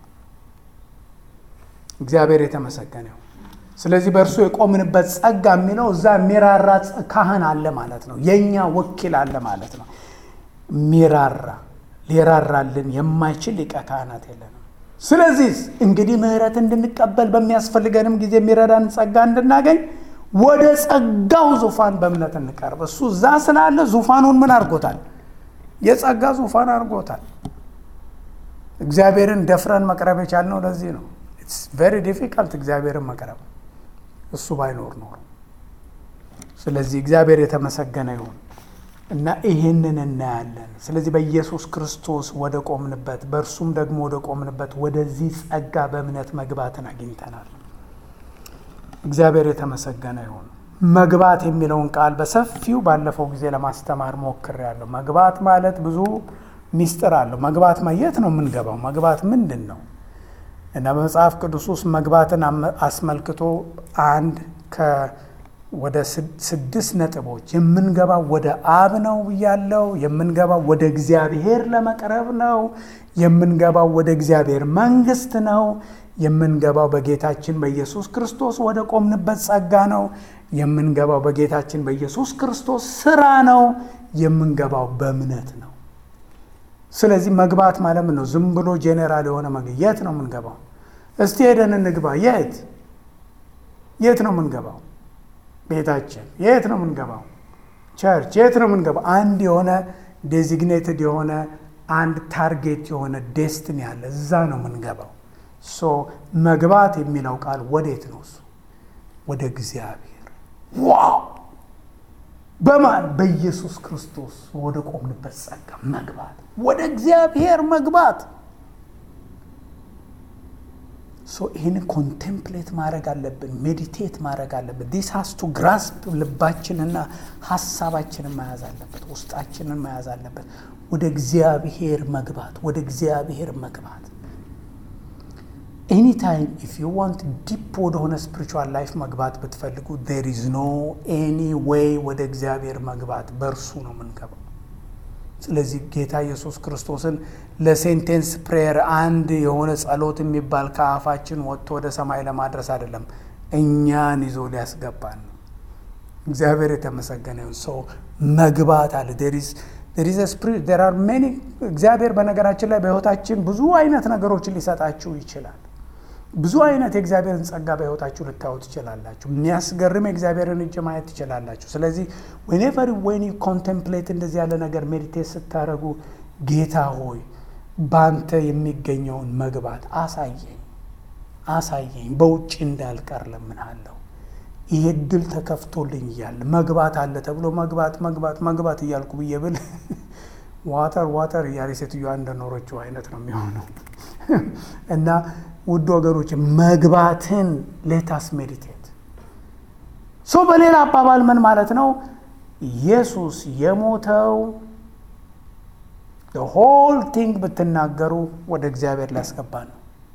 Speaker 1: እግዚአብሔር የተመሰገነው። ስለዚህ በእርሱ የቆምንበት ጸጋ የሚለው እዛ የሚራራ ካህን አለ ማለት ነው። የእኛ ወኪል አለ ማለት ነው። የሚራራ ሊራራልን የማይችል ሊቀ ካህናት የለንም። ስለዚህ እንግዲህ ምሕረት እንድንቀበል በሚያስፈልገንም ጊዜ የሚረዳን ጸጋ እንድናገኝ ወደ ጸጋው ዙፋን በእምነት እንቀርብ። እሱ እዛ ስላለ ዙፋኑን ምን አድርጎታል? የጸጋ ዙፋን አድርጎታል። እግዚአብሔርን ደፍረን መቅረብ የቻልነው ለዚህ ነው። ኢትስ ቬሪ ዲፊካልት እግዚአብሔርን መቅረብ እሱ ባይኖር ኖሮ። ስለዚህ እግዚአብሔር የተመሰገነ ይሁን እና ይህንን እናያለን። ስለዚህ በኢየሱስ ክርስቶስ ወደ ቆምንበት፣ በእርሱም ደግሞ ወደ ቆምንበት ወደዚህ ጸጋ በእምነት መግባትን አግኝተናል። እግዚአብሔር የተመሰገነ ይሁን። መግባት የሚለውን ቃል በሰፊው ባለፈው ጊዜ ለማስተማር ሞክሬያለሁ። መግባት ማለት ብዙ ሚስጥር አለው። መግባት የት ነው የምንገባው? መግባት ምንድን ነው? እና በመጽሐፍ ቅዱስ ውስጥ መግባትን አስመልክቶ አንድ ወደ ስድስት ነጥቦች የምንገባው ወደ አብ ነው ብያለው። የምንገባው ወደ እግዚአብሔር ለመቅረብ ነው። የምንገባው ወደ እግዚአብሔር መንግስት ነው። የምንገባው በጌታችን በኢየሱስ ክርስቶስ ወደ ቆምንበት ጸጋ ነው። የምንገባው በጌታችን በኢየሱስ ክርስቶስ ስራ ነው። የምንገባው በእምነት ነው። ስለዚህ መግባት ማለት ምን ነው? ዝም ብሎ ጄኔራል የሆነ መግ የት ነው የምንገባው? እስቲ ሄደን እንግባ። የት የት ነው የምንገባው? ቤታችን። የት ነው የምንገባው? ቸርች። የት ነው የምንገባው? አንድ የሆነ ዴዚግኔትድ የሆነ አንድ ታርጌት የሆነ ዴስትኒ አለ። እዛ ነው የምንገባው። ሶ መግባት የሚለው ቃል ወዴት ነው? እሱ ወደ እግዚአብሔር። ዋው! በማን በኢየሱስ ክርስቶስ ወደ ቆምንበት ጸጋ መግባት፣ ወደ እግዚአብሔር መግባት። ይህን ኮንቴምፕሌት ማድረግ አለብን፣ ሜዲቴት ማድረግ አለብን። ዲስ ሃስ ቱ ግራስፕ ልባችንና ሀሳባችንን መያዝ አለበት፣ ውስጣችንን መያዝ አለበት። ወደ እግዚአብሔር መግባት ወደ እግዚአብሔር መግባት ኤኒታይም ኢፍ ዩ ዋንት ዲፕ ወደሆነ ስፒሪቹዋል ላይፍ መግባት ብትፈልጉ ዜር ኢዝ ኖ ኤኒ ዌይ ወደ እግዚአብሔር መግባት በእርሱ ነው የምንገባው። ስለዚህ ጌታ ኢየሱስ ክርስቶስን ለሴንቴንስ ፕሬየር አንድ የሆነ ጸሎት የሚባል ከአፋችን ወጥቶ ወደ ሰማይ ለማድረስ አይደለም፣ እኛን ይዞ ሊያስገባን ነው። እግዚአብሔር የተመሰገነ ይሁን። ሰው መግባት አለ እግዚአብሔር በነገራችን ላይ በሕይወታችን ብዙ አይነት ነገሮችን ሊሰጣችሁ ይችላል። ብዙ አይነት የእግዚአብሔርን ጸጋ በሕይወታችሁ ልታዩ ትችላላችሁ። የሚያስገርም የእግዚአብሔርን እጅ ማየት ትችላላችሁ። ስለዚህ ዌኔቨር ወይኒ ኮንቴምፕሌት እንደዚህ ያለ ነገር ሜዲቴት ስታደርጉ ጌታ ሆይ ባንተ የሚገኘውን መግባት አሳየኝ አሳየኝ፣ በውጭ እንዳልቀር ለምንሃለሁ። ይሄ እድል ተከፍቶልኝ እያለ መግባት አለ ተብሎ መግባት መግባት መግባት እያልኩ ብዬ ብል ዋተር ዋተር እያለ ሴትዮዋ እንደኖረችው አይነት ነው የሚሆነው እና ውድ ወገኖች መግባትን ሌታስ ሜዲቴት ሶ በሌላ አባባል ምን ማለት ነው? ኢየሱስ የሞተው ሆል ቲንግ ብትናገሩ ወደ እግዚአብሔር ሊያስገባ ነው።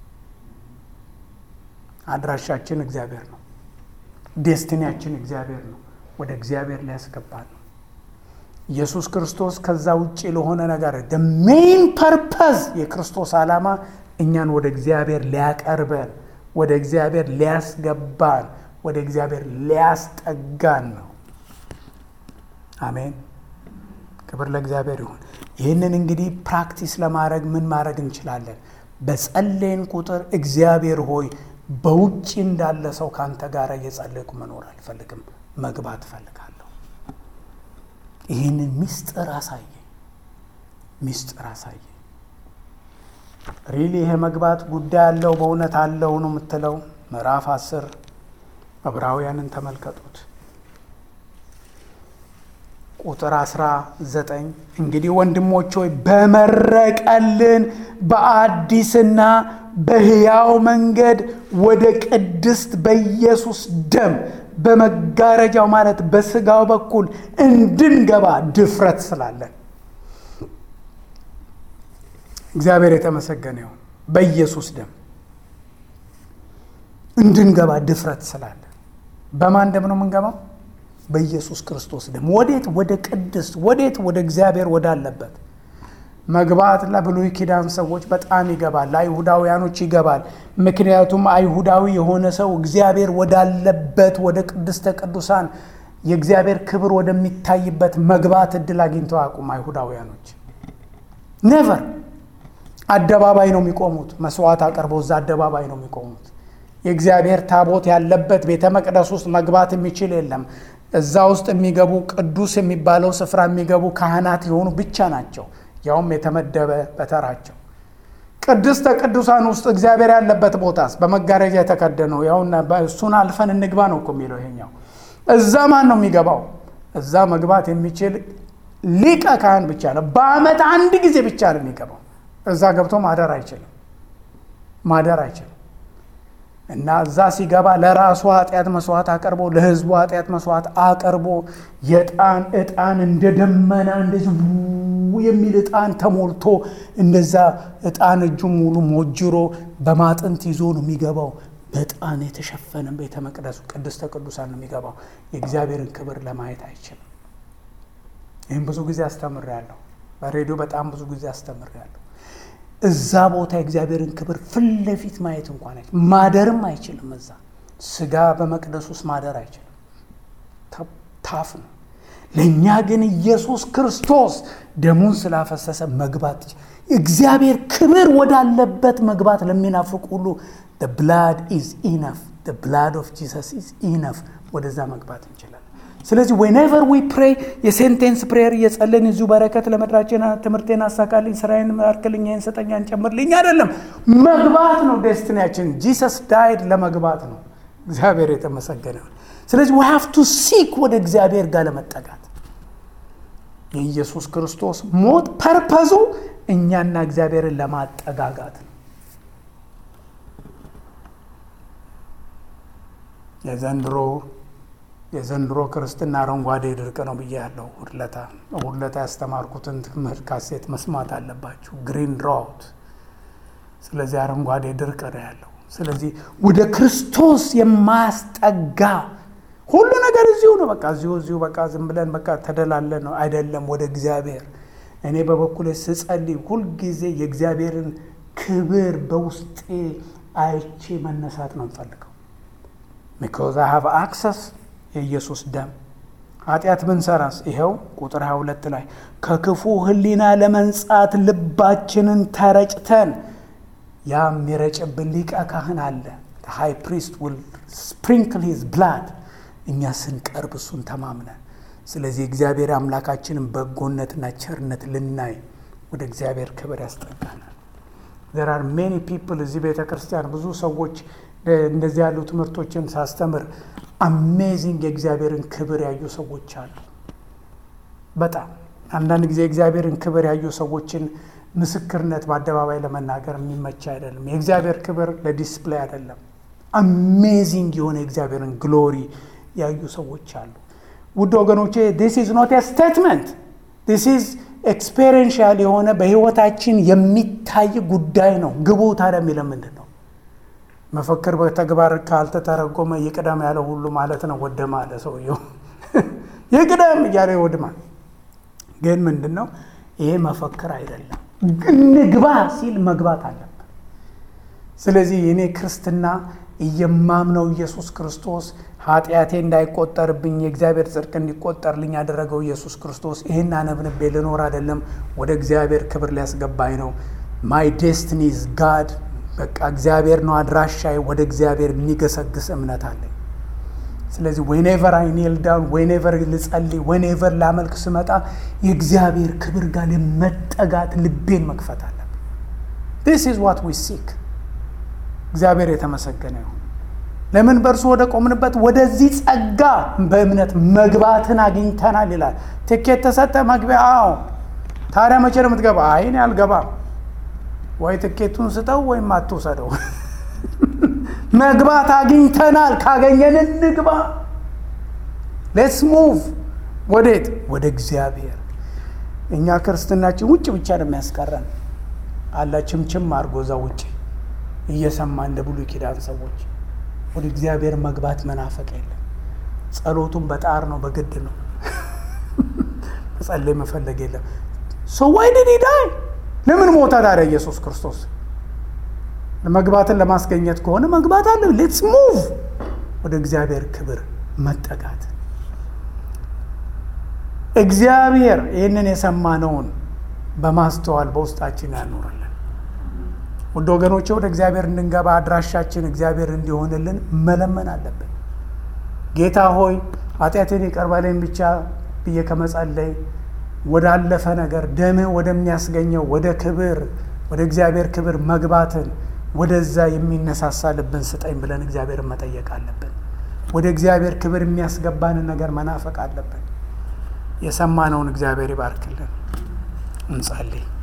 Speaker 1: አድራሻችን እግዚአብሔር ነው። ዴስቲኒያችን እግዚአብሔር ነው። ወደ እግዚአብሔር ሊያስገባ ነው። ኢየሱስ ክርስቶስ ከዛ ውጭ ለሆነ ነገር ሜይን ፐርፐዝ የክርስቶስ ዓላማ እኛን ወደ እግዚአብሔር ሊያቀርበን፣ ወደ እግዚአብሔር ሊያስገባን፣ ወደ እግዚአብሔር ሊያስጠጋን ነው። አሜን። ክብር ለእግዚአብሔር ይሁን። ይህንን እንግዲህ ፕራክቲስ ለማድረግ ምን ማድረግ እንችላለን? በጸለይን ቁጥር እግዚአብሔር ሆይ በውጭ እንዳለ ሰው ከአንተ ጋር እየጸለይኩ መኖር አልፈልግም፣ መግባት እፈልጋለሁ። ይህንን ምስጢር አሳየኝ፣ ምስጢር አሳየኝ። ሪሊ ይሄ መግባት ጉዳይ አለው በእውነት አለው ነው የምትለው። ምዕራፍ አስር ዕብራውያንን ተመልከቱት ቁጥር አስራ ዘጠኝ እንግዲህ ወንድሞች ሆይ በመረቀልን በአዲስና በሕያው መንገድ ወደ ቅድስት በኢየሱስ ደም በመጋረጃው ማለት በስጋው በኩል እንድንገባ ድፍረት ስላለን እግዚአብሔር የተመሰገነ ይሁን። በኢየሱስ ደም እንድንገባ ድፍረት ስላለን በማን ደም ነው የምንገባው? በኢየሱስ ክርስቶስ ደም። ወዴት? ወደ ቅድስት ወዴት? ወደ እግዚአብሔር ወዳለበት መግባት ለብሉይ ኪዳን ሰዎች በጣም ይገባል፣ ለአይሁዳውያኖች ይገባል። ምክንያቱም አይሁዳዊ የሆነ ሰው እግዚአብሔር ወዳለበት ወደ ቅድስተ ቅዱሳን የእግዚአብሔር ክብር ወደሚታይበት መግባት እድል አግኝተው አቁም። አይሁዳውያኖች ኔቨር አደባባይ ነው የሚቆሙት። መስዋዕት አቅርበው እዛ አደባባይ ነው የሚቆሙት። የእግዚአብሔር ታቦት ያለበት ቤተ መቅደስ ውስጥ መግባት የሚችል የለም። እዛ ውስጥ የሚገቡ ቅዱስ የሚባለው ስፍራ የሚገቡ ካህናት የሆኑ ብቻ ናቸው፣ ያውም የተመደበ በተራቸው። ቅድስተ ቅዱሳን ውስጥ እግዚአብሔር ያለበት ቦታስ በመጋረጃ የተከደነው ያውና እሱን አልፈን እንግባ ነው እኮ የሚለው ይሄኛው። እዛ ማን ነው የሚገባው? እዛ መግባት የሚችል ሊቀ ካህን ብቻ ነው። በዓመት አንድ ጊዜ ብቻ ነው የሚገባው። እዛ ገብቶ ማደር አይችልም፣ ማደር አይችልም። እና እዛ ሲገባ ለራሱ ኃጢአት መስዋዕት አቅርቦ ለሕዝቡ ኃጢአት መስዋዕት አቅርቦ የዕጣን ዕጣን እንደ ደመና እንደዚህ የሚል ዕጣን ተሞልቶ እንደዛ ዕጣን እጁ ሙሉ ሞጅሮ በማጥንት ይዞ ነው የሚገባው። በዕጣን የተሸፈነ ቤተ መቅደሱ ቅድስተ ቅዱሳን ነው የሚገባው። የእግዚአብሔርን ክብር ለማየት አይችልም። ይህም ብዙ ጊዜ አስተምሬያለሁ። በሬዲዮ በጣም ብዙ ጊዜ አስተምሬያለሁ። እዛ ቦታ የእግዚአብሔርን ክብር ፊት ለፊት ማየት እንኳን አይችልም፣ ማደርም አይችልም። እዛ ስጋ በመቅደስ ውስጥ ማደር አይችልም። ታፍ ነው። ለእኛ ግን ኢየሱስ ክርስቶስ ደሙን ስላፈሰሰ መግባት እግዚአብሔር ክብር ወዳለበት መግባት ለሚናፍቅ ሁሉ ብላድ ኢዝ ኢነፍ ብላድ ኦፍ ጂሰስ ኢዝ ኢነፍ ወደዛ መግባት እንችላለን። ስለዚህ ዌኔቨር ዊ ፕሬይ የሴንቴንስ ፕሬየር እየጸለን እዚሁ በረከት ለምድራችን ትምህርቴን አሳካልኝ፣ ስራዬን አርክልኝ፣ ይህን ስጠኝ፣ አንጨምርልኝ አይደለም። መግባት ነው ዴስቲኒያችን። ጂሰስ ዳይድ ለመግባት ነው። እግዚአብሔር የተመሰገነ። ስለዚህ ዊ ሃቭ ቱ ሲክ ወደ እግዚአብሔር ጋር ለመጠጋት የኢየሱስ ክርስቶስ ሞት ፐርፐዙ እኛና እግዚአብሔርን ለማጠጋጋት ነው። የዘንድሮ የዘንድሮ ክርስትና አረንጓዴ ድርቅ ነው ብያለሁ። ሁለታ ሁለታ ያስተማርኩትን ትምህርት ካሴት መስማት አለባችሁ። ግሪን ድራውት። ስለዚህ አረንጓዴ ድርቅ ነው ያለው። ስለዚህ ወደ ክርስቶስ የማያስጠጋ ሁሉ ነገር እዚሁ ነው። በቃ እዚሁ እዚሁ በቃ ዝም ብለን በቃ ተደላለን ነው አይደለም። ወደ እግዚአብሔር እኔ በበኩሌ ስጸልይ ሁልጊዜ የእግዚአብሔርን ክብር በውስጤ አይቼ መነሳት ነው የምፈልገው። ቢኮዝ አይ ሃቭ አክሰስ የኢየሱስ ደም ኃጢአት ብንሰራስ ይኸው ቁጥር 22 ላይ ከክፉ ሕሊና ለመንጻት ልባችንን ተረጭተን ያ የሚረጭብን ሊቀ ካህን አለ። ሃይ ፕሪስት ውል ስፕሪንክል ሂዝ ብላድ እኛ ስንቀርብ እሱን ተማምነን ስለዚህ እግዚአብሔር አምላካችንን በጎነትና ቸርነት ልናይ ወደ እግዚአብሔር ክብር ያስጠጋናል። ዘር አር ሜኒ ፒፕል እዚህ ቤተ ክርስቲያን ብዙ ሰዎች እንደዚህ ያሉ ትምህርቶችን ሳስተምር አሜዚንግ የእግዚአብሔርን ክብር ያዩ ሰዎች አሉ። በጣም አንዳንድ ጊዜ የእግዚአብሔርን ክብር ያዩ ሰዎችን ምስክርነት በአደባባይ ለመናገር የሚመች አይደለም። የእግዚአብሔር ክብር ለዲስፕሌይ አይደለም። አሜዚንግ የሆነ የእግዚአብሔርን ግሎሪ ያዩ ሰዎች አሉ። ውድ ወገኖቼ ዲስ ኢዝ ኖት ስቴትመንት ዲስ ኢዝ ኤክስፔሪንሻል የሆነ በህይወታችን የሚታይ ጉዳይ ነው። ግቡ ታዲያ የሚለው ምንድን ነው? መፈክር በተግባር ካልተተረጎመ ይቅደም ያለው ሁሉ ማለት ነው ወደማ አለ ሰውየው። ይቅደም እያለ ይወድማል። ግን ምንድን ነው ይሄ መፈክር አይደለም። እንግባ ሲል መግባት አለበት። ስለዚህ የኔ ክርስትና እየማምነው ኢየሱስ ክርስቶስ ኃጢአቴ እንዳይቆጠርብኝ የእግዚአብሔር ጽድቅ እንዲቆጠርልኝ ያደረገው ኢየሱስ ክርስቶስ ይህን አነብንቤ ልኖር አይደለም፣ ወደ እግዚአብሔር ክብር ሊያስገባኝ ነው። ማይ ዴስትኒዝ ጋድ በቃ እግዚአብሔር ነው አድራሻዬ። ወደ እግዚአብሔር የሚገሰግስ እምነት አለኝ። ስለዚህ ዌኔቨር አይ ኔል ዳውን ዌኔቨር ልጸልይ ዌኔቨር ላመልክ ስመጣ የእግዚአብሔር ክብር ጋር ለመጠጋት ልቤን መክፈት አለብን። ዲስ ኢዝ ዋት ዊ ሲክ። እግዚአብሔር የተመሰገነ ይሁን። ለምን በእርሱ ወደ ቆምንበት ወደዚህ ጸጋ በእምነት መግባትን አግኝተናል ይላል። ትኬት ተሰጠ መግቢያ። አዎ። ታዲያ መቼ ነው የምትገባ? አይ እኔ አልገባም። ወይ ትኬቱን ስጠው ወይም አትውሰደው። መግባት አግኝተናል። ካገኘን እንግባ። ሌትስ ሙቭ። ወዴት? ወደ እግዚአብሔር። እኛ ክርስትናችን ውጭ ብቻ ነው የሚያስቀረን። አላ ችምችም አድርጎ እዛ ውጭ እየሰማ እንደ ብሉይ ኪዳን ሰዎች ወደ እግዚአብሔር መግባት መናፈቅ የለም። ጸሎቱን በጣር ነው፣ በግድ ነው። መጸለይ መፈለግ የለም። ሰው ዋይ ዲድ ዳይ ለምን ሞታ ታዲያ ኢየሱስ ክርስቶስ? መግባትን ለማስገኘት ከሆነ መግባት አለ። ሌትስ ሙቭ ወደ እግዚአብሔር ክብር መጠጋት። እግዚአብሔር ይህንን የሰማነውን በማስተዋል በውስጣችን ያኖረልን። ውድ ወገኖቼ ወደ እግዚአብሔር እንድንገባ አድራሻችን እግዚአብሔር እንዲሆንልን መለመን አለብን። ጌታ ሆይ ኃጢአቴን ይቅር በለኝ ብቻ ብዬ ከመጸለይ ወዳለፈ ነገር ደምህ ወደሚያስገኘው ወደ ክብር ወደ እግዚአብሔር ክብር መግባትን ወደዛ የሚነሳሳ ልብን ስጠኝ ብለን እግዚአብሔርን መጠየቅ አለብን። ወደ እግዚአብሔር ክብር የሚያስገባንን ነገር መናፈቅ አለብን። የሰማነውን እግዚአብሔር ይባርክልን። እንጸልይ።